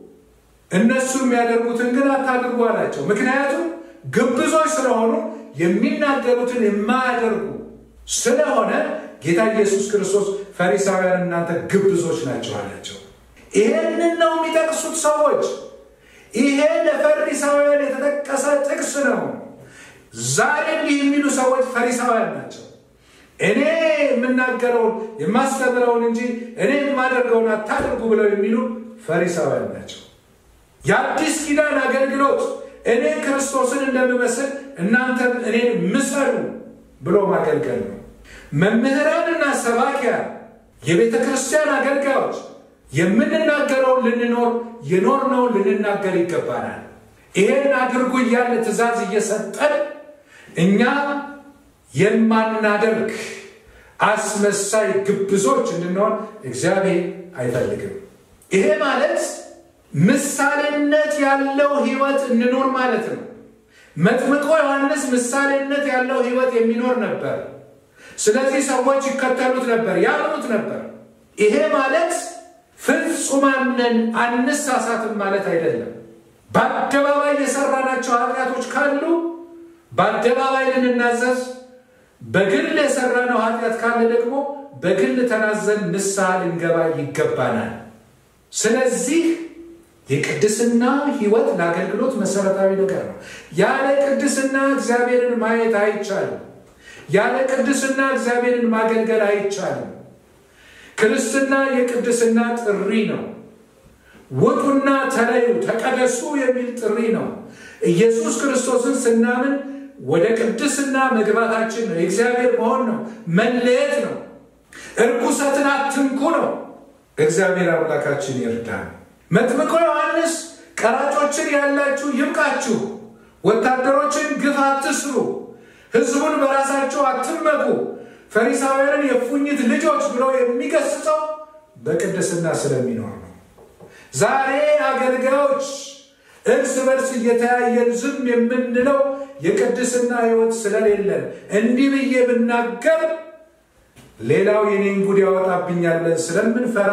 እነሱ የሚያደርጉትን ግን አታድርጉ አላቸው። ምክንያቱም ግብዞች ስለሆኑ የሚናገሩትን የማያደርጉ ስለሆነ ጌታ ኢየሱስ ክርስቶስ ፈሪሳውያን እናንተ ግብዞች ናቸው አላቸው። ይሄንን ነው የሚጠቅሱት ሰዎች። ይሄ ለፈሪሳውያን የተጠቀሰ ጥቅስ ነው። ዛሬ እንዲህ የሚሉ ሰዎች ፈሪሳውያን ናቸው። እኔ የምናገረውን የማስተምረውን እንጂ እኔ የማደርገውን አታድርጉ ብለው የሚሉ ፈሪሳውያን ናቸው። የአዲስ ኪዳን አገልግሎት እኔ ክርስቶስን እንደምመስል እናንተም እኔን ምሰሉ ብሎ ማገልገል ነው። መምህራንና ሰባኪያን፣ የቤተ ክርስቲያን አገልጋዮች የምንናገረውን ልንኖር የኖርነውን ልንናገር ይገባናል። ይሄን አድርጉ እያለ ትእዛዝ እየሰጠን እኛ የማናደርግ አስመሳይ ግብዞች እንድንሆን እግዚአብሔር አይፈልግም። ይሄ ማለት ምሳሌነት ያለው ሕይወት እንኖር ማለት ነው። መጥምቆ ዮሐንስ ምሳሌነት ያለው ሕይወት የሚኖር ነበር። ስለዚህ ሰዎች ይከተሉት ነበር፣ ያምኑት ነበር። ይሄ ማለት ፍጹማን ነን አንሳሳትም ማለት አይደለም። በአደባባይ የሰራናቸው ኃጢአቶች ካሉ በአደባባይ ልንናዘዝ፣ በግል የሰራነው ኃጢአት ካለ ደግሞ በግል ተናዘን ንስሐ ልንገባ ይገባናል። ስለዚህ የቅድስና ሕይወት ለአገልግሎት መሰረታዊ ነገር ነው። ያለ ቅድስና እግዚአብሔርን ማየት አይቻልም። ያለ ቅድስና እግዚአብሔርን ማገልገል አይቻልም። ክርስትና የቅድስና ጥሪ ነው። ውጡና ተለዩ፣ ተቀደሱ የሚል ጥሪ ነው። ኢየሱስ ክርስቶስን ስናምን ወደ ቅድስና መግባታችን ነው። የእግዚአብሔር መሆን ነው። መለየት ነው። እርኩሰትን አትንኩ ነው። እግዚአብሔር አምላካችን ይርዳን። መጥምቆ ዮሐንስ ቀራጮችን ያላችሁ ይብቃችሁ፣ ወታደሮችን ግፍ አትስሩ፣ ሕዝቡን በራሳቸው አትመኩ፣ ፈሪሳውያንን የፉኝት ልጆች ብሎ የሚገስጸው በቅድስና ስለሚኖር ነው። ዛሬ አገልጋዮች እርስ በርስ እየተያየን ዝም የምንለው የቅድስና ሕይወት ስለሌለን እንዲህ ብዬ ብናገር ሌላው የኔን ጉድ ያወጣብኛል ብለን ስለምንፈራ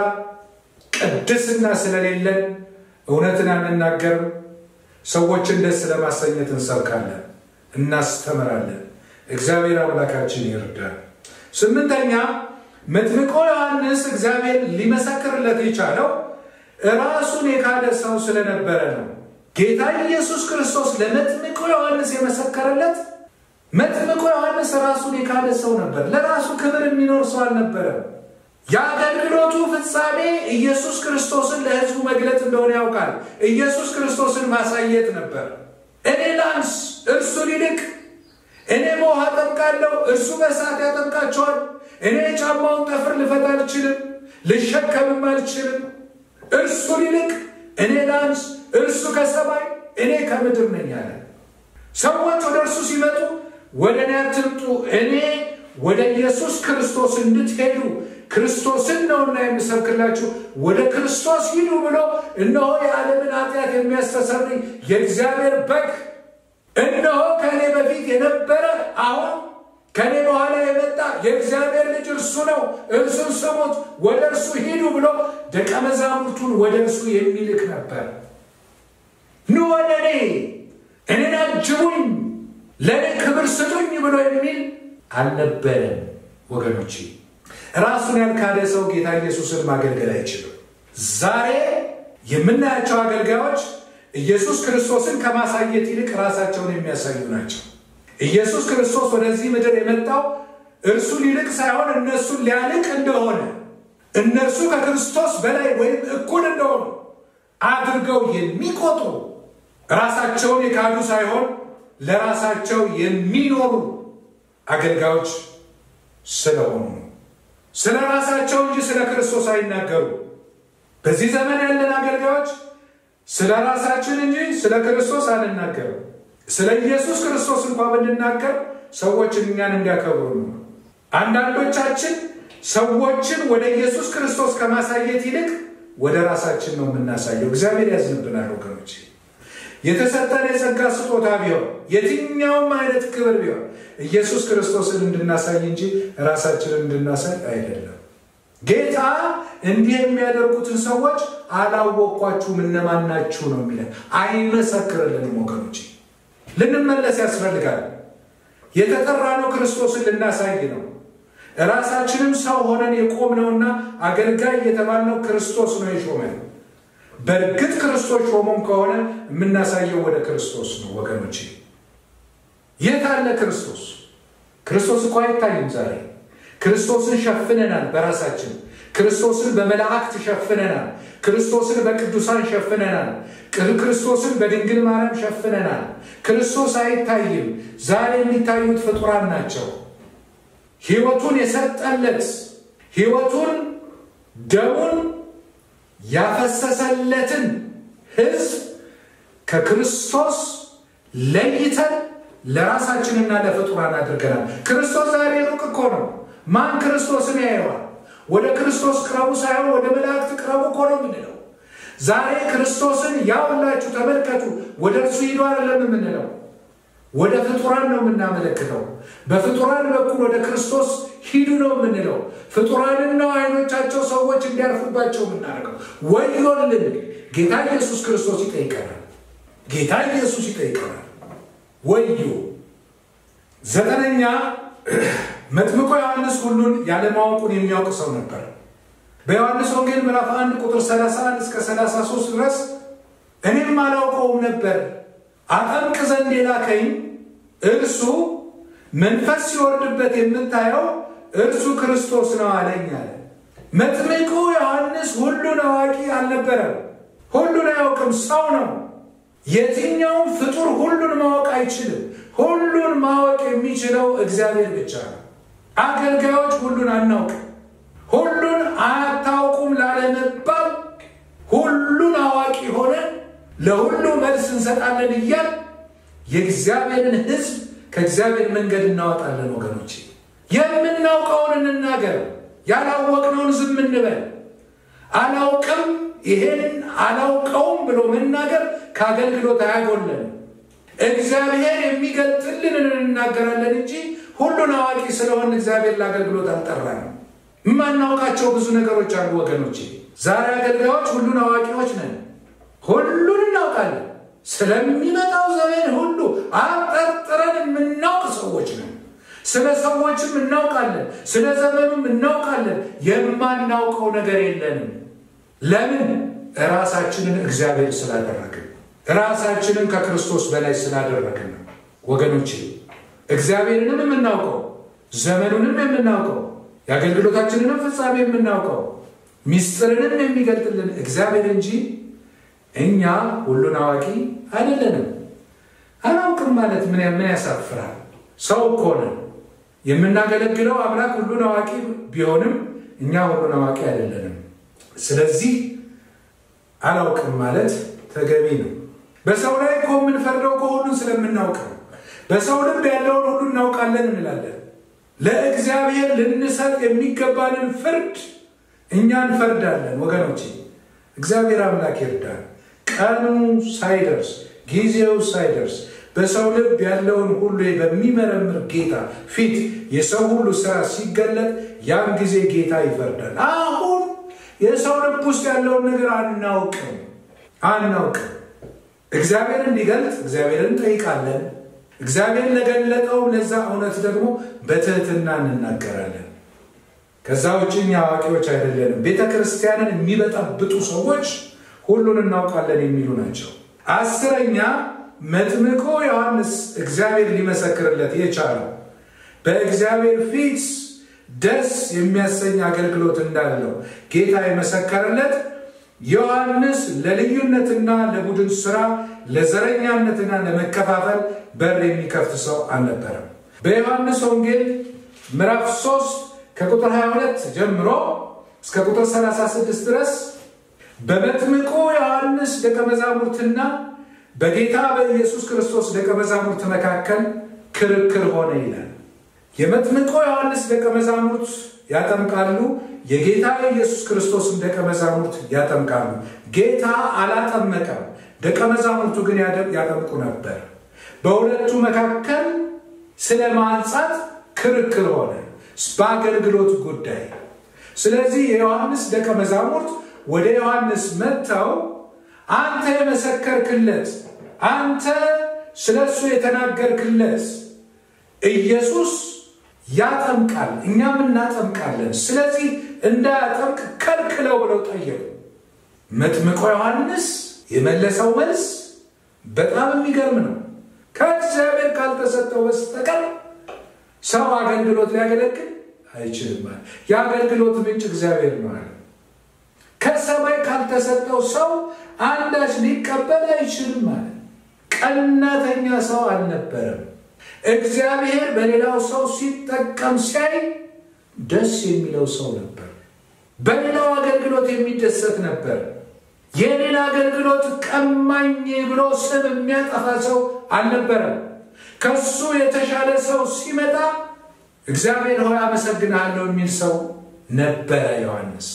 ቅድስና ስለሌለን እውነትን አንናገርም። ሰዎችን ደስ ለማሰኘት እንሰብካለን፣ እናስተምራለን። እግዚአብሔር አምላካችን ይርዳል። ስምንተኛ መጥምቆ ዮሐንስ እግዚአብሔር ሊመሰክርለት የቻለው ራሱን የካደ ሰው ስለነበረ ነው። ጌታ ኢየሱስ ክርስቶስ ለመጥምቆ ዮሐንስ የመሰከረለት መጥምቆ ዮሐንስ ራሱን የካደ ሰው ነበር። ለራሱ ክብር የሚኖር ሰው አልነበረም። የአገልግሎቱ ፍጻሜ ኢየሱስ ክርስቶስን ለሕዝቡ መግለጥ እንደሆነ ያውቃል። ኢየሱስ ክርስቶስን ማሳየት ነበር። እኔ ላንስ፣ እርሱ ሊልቅ። እኔ በውሃ አጠምቃለሁ፣ እርሱ በእሳት ያጠምቃቸዋል። እኔ የጫማውን ጠፍር ልፈታ አልችልም፣ ልሸከምም አልችልም። እርሱ ሊልቅ፣ እኔ ላንስ፣ እርሱ ከሰማይ እኔ ከምድር ነኝ አለ። ሰዎች ወደ እርሱ ሲመጡ ወደ እኔ አትምጡ፣ እኔ ወደ ኢየሱስ ክርስቶስ እንድትሄዱ ክርስቶስን ነውና የምሰብክላችሁ ወደ ክርስቶስ ሂዱ ብሎ እነሆ የዓለምን ኃጢአት የሚያስተሰርይ የእግዚአብሔር በግ እነሆ ከእኔ በፊት የነበረ አሁን ከእኔ በኋላ የመጣ የእግዚአብሔር ልጅ እርሱ ነው፣ እርሱን ስሙት፣ ወደ እርሱ ሂዱ ብሎ ደቀ መዛሙርቱን ወደ እርሱ የሚልክ ነበር። ኑ ወደ እኔ እኔን አጅቡኝ፣ ለእኔ ክብር ስጡኝ ብሎ የሚል አልነበረም ወገኖቼ። ራሱን ያልካደ ሰው ጌታ ኢየሱስን ማገልገል አይችልም። ዛሬ የምናያቸው አገልጋዮች ኢየሱስ ክርስቶስን ከማሳየት ይልቅ ራሳቸውን የሚያሳዩ ናቸው። ኢየሱስ ክርስቶስ ወደዚህ ምድር የመጣው እርሱ ሊልቅ ሳይሆን እነሱን ሊያልቅ እንደሆነ እነርሱ ከክርስቶስ በላይ ወይም እኩል እንደሆኑ አድርገው የሚቆጥሩ ራሳቸውን የካዱ ሳይሆን ለራሳቸው የሚኖሩ አገልጋዮች ስለሆኑ ነው። ስለ ራሳቸው እንጂ ስለ ክርስቶስ አይናገሩ። በዚህ ዘመን ያለን አገልጋዮች ስለ ራሳችን እንጂ ስለ ክርስቶስ አንናገርም። ስለ ኢየሱስ ክርስቶስ እንኳ ብንናገር ሰዎች እኛን እንዲያከብሩ ነው። አንዳንዶቻችን ሰዎችን ወደ ኢየሱስ ክርስቶስ ከማሳየት ይልቅ ወደ ራሳችን ነው የምናሳየው። እግዚአብሔር ያዝንብናል ወገኖች። የተሰጠን የጸጋ ስጦታ ቢሆን የትኛውም አይነት ክብር ቢሆን ኢየሱስ ክርስቶስን እንድናሳይ እንጂ ራሳችንን እንድናሳይ አይደለም። ጌታ እንዲህ የሚያደርጉትን ሰዎች አላወቅኳችሁም እነማን ናችሁ ነው የሚለን። አይመሰክርልንም ወገኖች። ልንመለስ ያስፈልጋል። የተጠራነው ክርስቶስን ልናሳይ ነው። ራሳችንም ሰው ሆነን የቆምነውና አገልጋይ የተባልነው ክርስቶስ ነው የሾመን። በእርግጥ ክርስቶስ ሾሞም ከሆነ የምናሳየው ወደ ክርስቶስ ነው ወገኖች። የት አለ ክርስቶስ? ክርስቶስ እኮ አይታይም ዛሬ። ክርስቶስን ሸፍነናል በራሳችን ክርስቶስን በመላእክት ሸፍነናል። ክርስቶስን በቅዱሳን ሸፍነናል። ክርስቶስን በድንግል ማርያም ሸፍነናል። ክርስቶስ አይታይም። ዛሬ የሚታዩት ፍጡራን ናቸው። ሕይወቱን የሰጠለት ሕይወቱን ደሙን ያፈሰሰለትን ሕዝብ ከክርስቶስ ለይተን ለራሳችንና ለፍጡራን አድርገናል። ክርስቶስ ዛሬ ሩቅ እኮ ነው። ማን ክርስቶስን ያየዋል? ወደ ክርስቶስ ቅረቡ ሳይሆን ወደ መላእክት ቅረቡ እኮ ነው የምንለው። ዛሬ ክርስቶስን ያውላችሁ ተመልከቱ፣ ወደ እርሱ ሂዱ አይደለም የምንለው፣ ወደ ፍጡራን ነው የምናመለክተው። በፍጡራን በኩል ወደ ክርስቶስ ሂዱ ነው የምንለው። ፍጡራንን ነው አይኖቻቸው ሰዎች እንዲያርፉባቸው የምናደርገው። ወዮልን! ጌታ ኢየሱስ ክርስቶስ ይጠይቀናል። ጌታ ኢየሱስ ይጠይቀናል። ወዮ! ዘጠነኛ መጥምቆ ዮሐንስ ሁሉን ያለማወቁን የሚያውቅ ሰው ነበር። በዮሐንስ ወንጌል ምዕራፍ 1 ቁጥር 31 እስከ 33 ድረስ እኔም አላውቀውም ነበር፣ አጠምቅ ዘንድ የላከኝ እርሱ መንፈስ ሲወርድበት የምታየው እርሱ ክርስቶስ ነው አለኝ አለ። መጥምቁ ዮሐንስ ሁሉን አዋቂ አልነበረም። ሁሉን አያውቅም፣ ሰው ነው። የትኛውም ፍጡር ሁሉን ማወቅ አይችልም። ሁሉን ማወቅ የሚችለው እግዚአብሔር ብቻ ነው። አገልጋዮች ሁሉን አናውቅም። ሁሉን አታውቁም ላለመባል ሁሉን አዋቂ ሆነን ለሁሉ መልስ እንሰጣለን እያል የእግዚአብሔርን ሕዝብ ከእግዚአብሔር መንገድ እናወጣለን። ወገኖቼ የምናውቀውን እንናገር፣ ያላወቅነውን ዝም እንበል። አላውቅም ይሄን አላውቀውም ብሎ መናገር ከአገልግሎት አያጎለን። እግዚአብሔር የሚገልጥልን እንናገራለን እንጂ ሁሉን አዋቂ ስለሆን እግዚአብሔር ለአገልግሎት አልጠራንም። የማናውቃቸው ብዙ ነገሮች አሉ ወገኖቼ። ዛሬ አገልጋዮች ሁሉን አዋቂዎች ነን። ሁሉን እናውቃለን። ስለሚመጣው ዘመን ሁሉ አጠርጥረን የምናውቅ ሰዎች ነን። ስለ ሰዎችም እናውቃለን፣ ስለ ዘመኑም እናውቃለን። የማናውቀው ነገር የለንም። ለምን? ራሳችንን እግዚአብሔር ስላደረግን፣ ራሳችንን ከክርስቶስ በላይ ስላደረግን ነው ወገኖቼ። እግዚአብሔርንም የምናውቀው ዘመኑንም የምናውቀው የአገልግሎታችንንም ፍጻሜ የምናውቀው ሚስጥርንም የሚገልጥልን እግዚአብሔር እንጂ እኛ ሁሉን አዋቂ አይደለንም። አላውቅም ማለት ምን ምን ያሳፍራል? ሰው እኮ ነን። የምናገለግለው አምላክ ሁሉን አዋቂ ቢሆንም እኛ ሁሉን አዋቂ አይደለንም። ስለዚህ አላውቅም ማለት ተገቢ ነው። በሰው ላይ እኮ የምንፈርደው እኮ ሁሉን ስለምናውቅ ነው። በሰው ልብ ያለውን ሁሉ እናውቃለን እንላለን። ለእግዚአብሔር ልንሰጥ የሚገባንን ፍርድ እኛ እንፈርዳለን። ወገኖቼ እግዚአብሔር አምላክ ይርዳል። ቀኑ ሳይደርስ ጊዜው ሳይደርስ በሰው ልብ ያለውን ሁሉ በሚመረምር ጌታ ፊት የሰው ሁሉ ስራ ሲገለጥ ያን ጊዜ ጌታ ይፈርዳል። አሁን የሰው ልብ ውስጥ ያለውን ነገር አናውቅም አናውቅም። እግዚአብሔር እንዲገልጥ እግዚአብሔርን እንጠይቃለን። እግዚአብሔር ለገለጠው ለዛ እውነት ደግሞ በትህትና እንናገራለን። ከዛ ውጭ እኛ አዋቂዎች አይደለንም። ቤተ ክርስቲያንን የሚበጠብጡ ሰዎች ሁሉን እናውቃለን የሚሉ ናቸው። አስረኛ መጥምቁ ዮሐንስ እግዚአብሔር ሊመሰክርለት የቻለው በእግዚአብሔር ፊት ደስ የሚያሰኝ አገልግሎት እንዳለው ጌታ የመሰከረለት ዮሐንስ ለልዩነትና ለቡድን ስራ ለዘረኛነትና ለመከፋፈል በር የሚከፍት ሰው አልነበረም። በዮሐንስ ወንጌል ምዕራፍ 3 ከቁጥር 22 ጀምሮ እስከ ቁጥር 36 ድረስ በመጥምቁ ዮሐንስ ደቀ መዛሙርትና በጌታ በኢየሱስ ክርስቶስ ደቀ መዛሙርት መካከል ክርክር ሆነ ይላል። የመጥምቁ ዮሐንስ ደቀ መዛሙርት ያጠምቃሉ፣ የጌታ የኢየሱስ ክርስቶስን ደቀ መዛሙርት ያጠምቃሉ። ጌታ አላጠመቀም፣ ደቀ መዛሙርቱ ግን ያጠምቁ ነበር። በሁለቱ መካከል ስለ ማንጻት ክርክር ሆነ በአገልግሎት ጉዳይ። ስለዚህ የዮሐንስ ደቀ መዛሙርት ወደ ዮሐንስ መጥተው አንተ የመሰከርክለት አንተ ስለ እሱ የተናገርክለት ኢየሱስ ያጠምቃል፣ እኛም እናጠምቃለን። ስለዚህ እንዳያጠምቅ ከልክለው ብለው ጠየቁ። መጥምቆ ዮሐንስ የመለሰው መልስ በጣም የሚገርም ነው። ከእግዚአብሔር ካልተሰጠው በስተቀር ሰው አገልግሎት ሊያገለግል አይችልም። የአገልግሎት ምንጭ እግዚአብሔር ነው አለ። ከሰማይ ካልተሰጠው ሰው አንዳች ሊቀበል አይችልም ማለት ቀናተኛ ሰው አልነበረም። እግዚአብሔር በሌላው ሰው ሲጠቀም ሲያይ ደስ የሚለው ሰው ነበር። በሌላው አገልግሎት የሚደሰት ነበር። የሌላ አገልግሎት ቀማኝ ብሎ ስም የሚያጠፋ ሰው አልነበረም። ከሱ የተሻለ ሰው ሲመጣ እግዚአብሔር ሆይ አመሰግንሃለሁ የሚል ሰው ነበረ ዮሐንስ።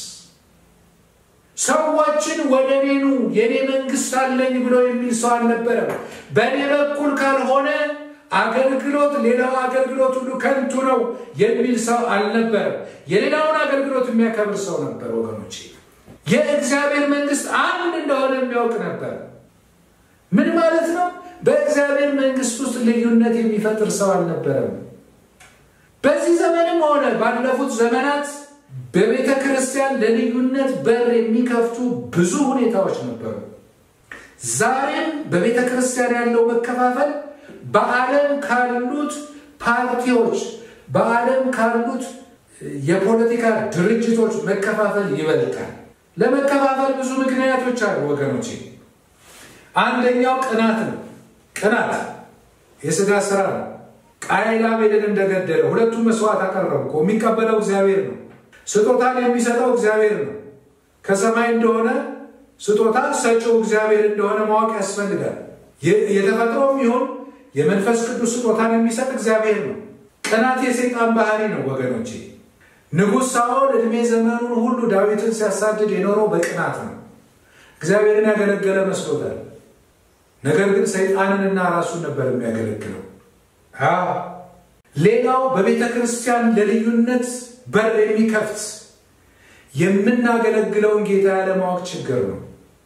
ሰዎችን ወደ እኔ ኑ የእኔ መንግስት አለኝ ብሎ የሚል ሰው አልነበረም። በእኔ በኩል ካልሆነ አገልግሎት ሌላው አገልግሎት ሁሉ ከንቱ ነው የሚል ሰው አልነበረም። የሌላውን አገልግሎት የሚያከብር ሰው ነበር። ወገኖቼ የእግዚአብሔር መንግስት አንድ እንደሆነ የሚያውቅ ነበር። ምን ማለት ነው? በእግዚአብሔር መንግስት ውስጥ ልዩነት የሚፈጥር ሰው አልነበረም። በዚህ ዘመንም ሆነ ባለፉት ዘመናት በቤተ ክርስቲያን ለልዩነት በር የሚከፍቱ ብዙ ሁኔታዎች ነበሩ። ዛሬም በቤተ ክርስቲያን ያለው መከፋፈል በዓለም ካሉት ፓርቲዎች፣ በዓለም ካሉት የፖለቲካ ድርጅቶች መከፋፈል ይበልጣል። ለመከፋፈል ብዙ ምክንያቶች አሉ ወገኖቼ። አንደኛው ቅናት ነው። ቅናት የስጋ ስራ ነው። ቃየል አቤልን እንደገደለ ሁለቱም መስዋዕት አቀረቡ እኮ። የሚቀበለው እግዚአብሔር ነው። ስጦታን የሚሰጠው እግዚአብሔር ነው። ከሰማይ እንደሆነ ስጦታ ሰጪው እግዚአብሔር እንደሆነ ማወቅ ያስፈልጋል። የተፈጥሮም ይሁን የመንፈስ ቅዱስ ስጦታን የሚሰጥ እግዚአብሔር ነው። ቅናት የሰይጣን ባህሪ ነው ወገኖቼ። ንጉሥ ሳኦል ዕድሜ ዘመኑን ሁሉ ዳዊትን ሲያሳድድ የኖረው በቅናት ነው። እግዚአብሔርን ያገለገለ መስሎታል። ነገር ግን ሰይጣንንና ራሱን ነበር የሚያገለግለው። ሌላው በቤተ ክርስቲያን ለልዩነት በር የሚከፍት የምናገለግለውን ጌታ ያለማወቅ ችግር ነው።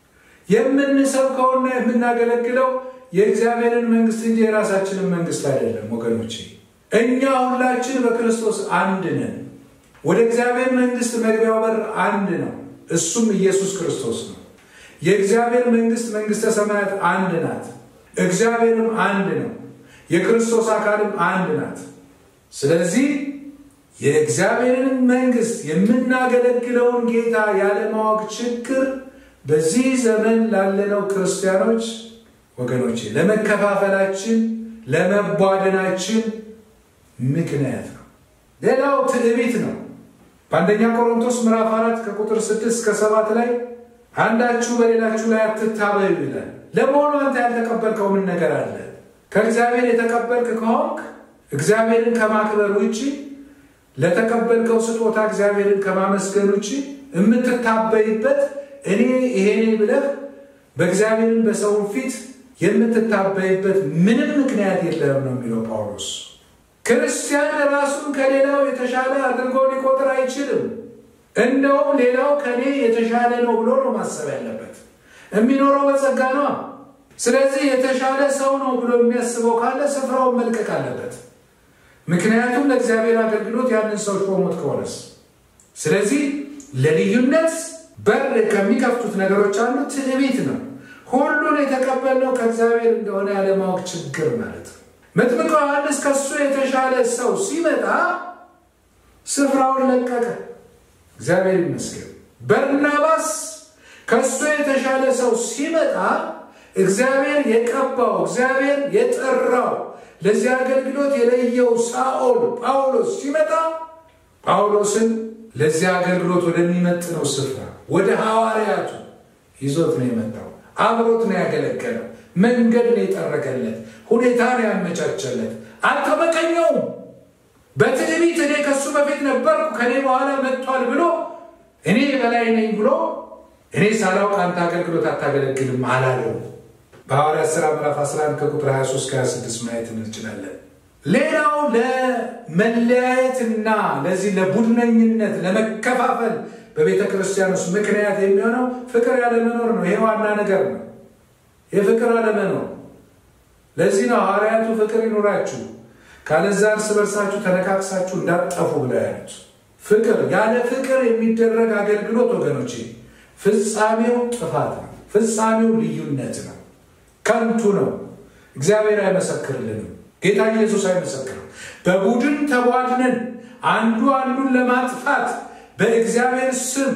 የምንሰብከውና የምናገለግለው የእግዚአብሔርን መንግስት እንጂ የራሳችንን መንግስት አይደለም ወገኖቼ። እኛ ሁላችን በክርስቶስ አንድ ነን። ወደ እግዚአብሔር መንግስት መግቢያው በር አንድ ነው፣ እሱም ኢየሱስ ክርስቶስ ነው። የእግዚአብሔር መንግስት መንግስተ ሰማያት አንድ ናት። እግዚአብሔርም አንድ ነው። የክርስቶስ አካልም አንድ ናት። ስለዚህ የእግዚአብሔርን መንግስት የምናገለግለውን ጌታ ያለማወቅ ችግር በዚህ ዘመን ላለነው ክርስቲያኖች ወገኖቼ ለመከፋፈላችን፣ ለመቧደናችን ምክንያት ነው። ሌላው ትዕቢት ነው። በአንደኛ ቆሮንቶስ ምዕራፍ አራት ከቁጥር ስድስት እስከ ሰባት ላይ አንዳችሁ በሌላችሁ ላይ አትታበዩ ይላል። ለመሆኑ አንተ ያልተቀበልከው ምን ነገር አለ? ከእግዚአብሔር የተቀበልክ ከሆንክ እግዚአብሔርን ከማክበር ውጭ ለተቀበልከው ስጦታ እግዚአብሔርን ከማመስገን ውጭ የምትታበይበት እኔ ይሄኔ ብለህ በእግዚአብሔርን በሰውን ፊት የምትታበይበት ምንም ምክንያት የለም ነው የሚለው ጳውሎስ። ክርስቲያን ራሱን ከሌላው የተሻለ አድርጎ ሊቆጥር አይችልም። እንደውም ሌላው ከኔ የተሻለ ነው ብሎ ነው ማሰብ ያለበት። የሚኖረው በጸጋ ነው። ስለዚህ የተሻለ ሰው ነው ብሎ የሚያስበው ካለ ስፍራውን መልቀቅ አለበት። ምክንያቱም ለእግዚአብሔር አገልግሎት ያንን ሰው ሾሞት ከሆነስ። ስለዚህ ለልዩነት በር ከሚከፍቱት ነገሮች አንዱ ትዕቢት ነው። ሁሉን የተቀበልነው ከእግዚአብሔር እንደሆነ ያለማወቅ ችግር ማለት ነው። መጥምቀ ዮሐንስ ከእሱ የተሻለ ሰው ሲመጣ ስፍራውን ለቀቀ። እግዚአብሔር ይመስገን። በርናባስ ከእሱ የተሻለ ሰው ሲመጣ እግዚአብሔር የቀባው እግዚአብሔር የጠራው ለዚህ አገልግሎት የለየው ሳኦል ጳውሎስ ሲመጣ ጳውሎስን ለዚህ አገልግሎት ወደሚመጥነው ስፍራ ወደ ሐዋርያቱ ይዞት ነው የመጣው። አብሮት ነው ያገለገለው። መንገድ ነው የጠረገለት፣ ሁኔታ ነው ያመቻቸለት። አልተመቀኘውም። በትዕቢት እኔ ከእሱ በፊት ነበርኩ ከእኔ በኋላ መጥቷል ብሎ እኔ በላይ ነኝ ብሎ እኔ ሳላውቅ አንተ አገልግሎት አታገለግልም አላለው። በሐዋርያት ሥራ ምዕራፍ 11 ከቁጥር 23 26 ማየት እንችላለን። ሌላው ለመለያየትና ለዚህ ለቡድነኝነት ለመከፋፈል በቤተ ክርስቲያን ውስጥ ምክንያት የሚሆነው ፍቅር ያለመኖር ነው። ይሄ ዋና ነገር ነው። የፍቅር አለመኖር። ለዚህ ነው ሐዋርያቱ ፍቅር ይኑራችሁ ካለዛ እርስ በርሳችሁ ተነካክሳችሁ እንዳትጠፉ ብለው ያሉት። ፍቅር ያለ ፍቅር የሚደረግ አገልግሎት ወገኖቼ ፍጻሜው ጥፋት ነው። ፍጻሜው ልዩነት ነው። ከንቱ ነው። እግዚአብሔር አይመሰክርልንም። ጌታ ኢየሱስ አይመሰክርም። በቡድን ተቧድነን አንዱ አንዱን ለማጥፋት በእግዚአብሔር ስም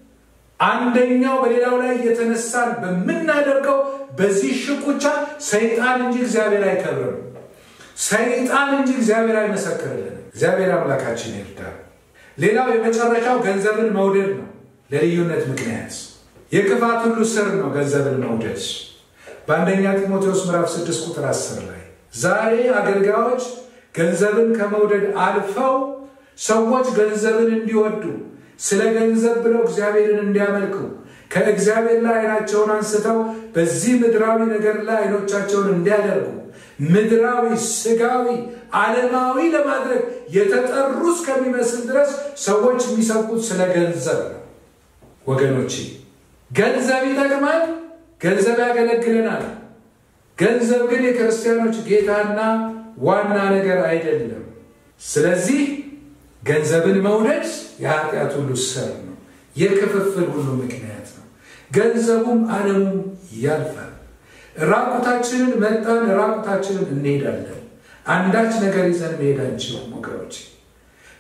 አንደኛው በሌላው ላይ እየተነሳን በምናደርገው በዚህ ሽኩቻ ሰይጣን እንጂ እግዚአብሔር አይከብርም። ሰይጣን እንጂ እግዚአብሔር አይመሰክርልንም። እግዚአብሔር አምላካችን ይርዳል። ሌላው የመጨረሻው ገንዘብን መውደድ ነው። ለልዩነት ምክንያት የክፋት ሁሉ ስር ነው ገንዘብን መውደድ። በአንደኛ ጢሞቴዎስ ምዕራፍ 6 ቁጥር 10 ላይ ዛሬ አገልጋዮች ገንዘብን ከመውደድ አልፈው ሰዎች ገንዘብን እንዲወዱ ስለ ገንዘብ ብለው እግዚአብሔርን እንዲያመልኩ ከእግዚአብሔር ላይ አይናቸውን አንስተው በዚህ ምድራዊ ነገር ላይ አይኖቻቸውን እንዲያደርጉ ምድራዊ፣ ስጋዊ፣ ዓለማዊ ለማድረግ የተጠሩ እስከሚመስል ድረስ ሰዎች የሚሰብኩት ስለ ገንዘብ ነው። ወገኖቼ ገንዘብ ይጠቅማል፣ ገንዘብ ያገለግለናል። ገንዘብ ግን የክርስቲያኖች ጌታና ዋና ነገር አይደለም። ስለዚህ ገንዘብን መውደድ የኃጢአት ሁሉ ስር ነው፣ የክፍፍል ሁሉ ምክንያት ነው። ገንዘቡም ዓለሙም ያልፋል። ራቁታችንን መጣን፣ ራቁታችንን እንሄዳለን። አንዳች ነገር ይዘን መሄድ አንችልም ወገኖች።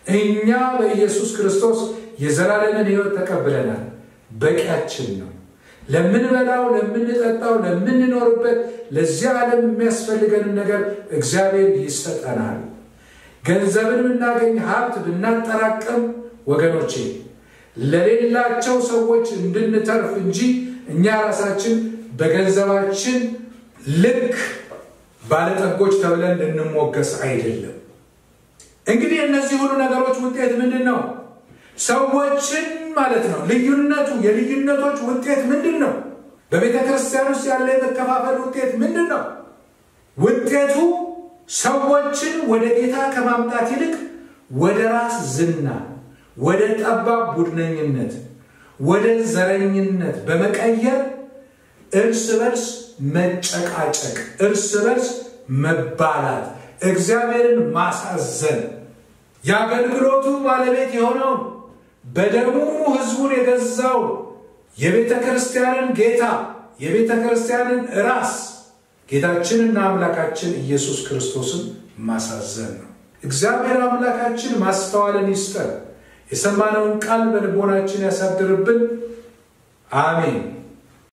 እኛ በኢየሱስ ክርስቶስ የዘላለምን ሕይወት ተቀብለናል። በቂያችን ነው። ለምንበላው፣ ለምንጠጣው፣ ለምንኖርበት ለዚህ ዓለም የሚያስፈልገንን ነገር እግዚአብሔር ይሰጠናል። ገንዘብን ብናገኝ ሀብት ብናጠራቅም ወገኖቼ ለሌላቸው ሰዎች እንድንተርፍ እንጂ እኛ ራሳችን በገንዘባችን ልክ ባለጠጎች ተብለን እንድንሞገስ አይደለም። እንግዲህ እነዚህ ሁሉ ነገሮች ውጤት ምንድን ነው? ሰዎችን ማለት ነው። ልዩነቱ የልዩነቶች ውጤት ምንድን ነው? በቤተ ክርስቲያን ውስጥ ያለ የመከፋፈል ውጤት ምንድን ነው? ውጤቱ ሰዎችን ወደ ጌታ ከማምጣት ይልቅ ወደ ራስ ዝና፣ ወደ ጠባብ ቡድነኝነት፣ ወደ ዘረኝነት በመቀየር እርስ በርስ መጨቃጨቅ፣ እርስ በርስ መባላት፣ እግዚአብሔርን ማሳዘን የአገልግሎቱ ባለቤት የሆነውን በደሙ ሕዝቡን የገዛው የቤተ ክርስቲያንን ጌታ የቤተ ክርስቲያንን ራስ ጌታችንና አምላካችን ኢየሱስ ክርስቶስን ማሳዘን ነው። እግዚአብሔር አምላካችን ማስተዋልን ይስጠን። የሰማነውን ቃል በልቦናችን ያሳድርብን። አሜን።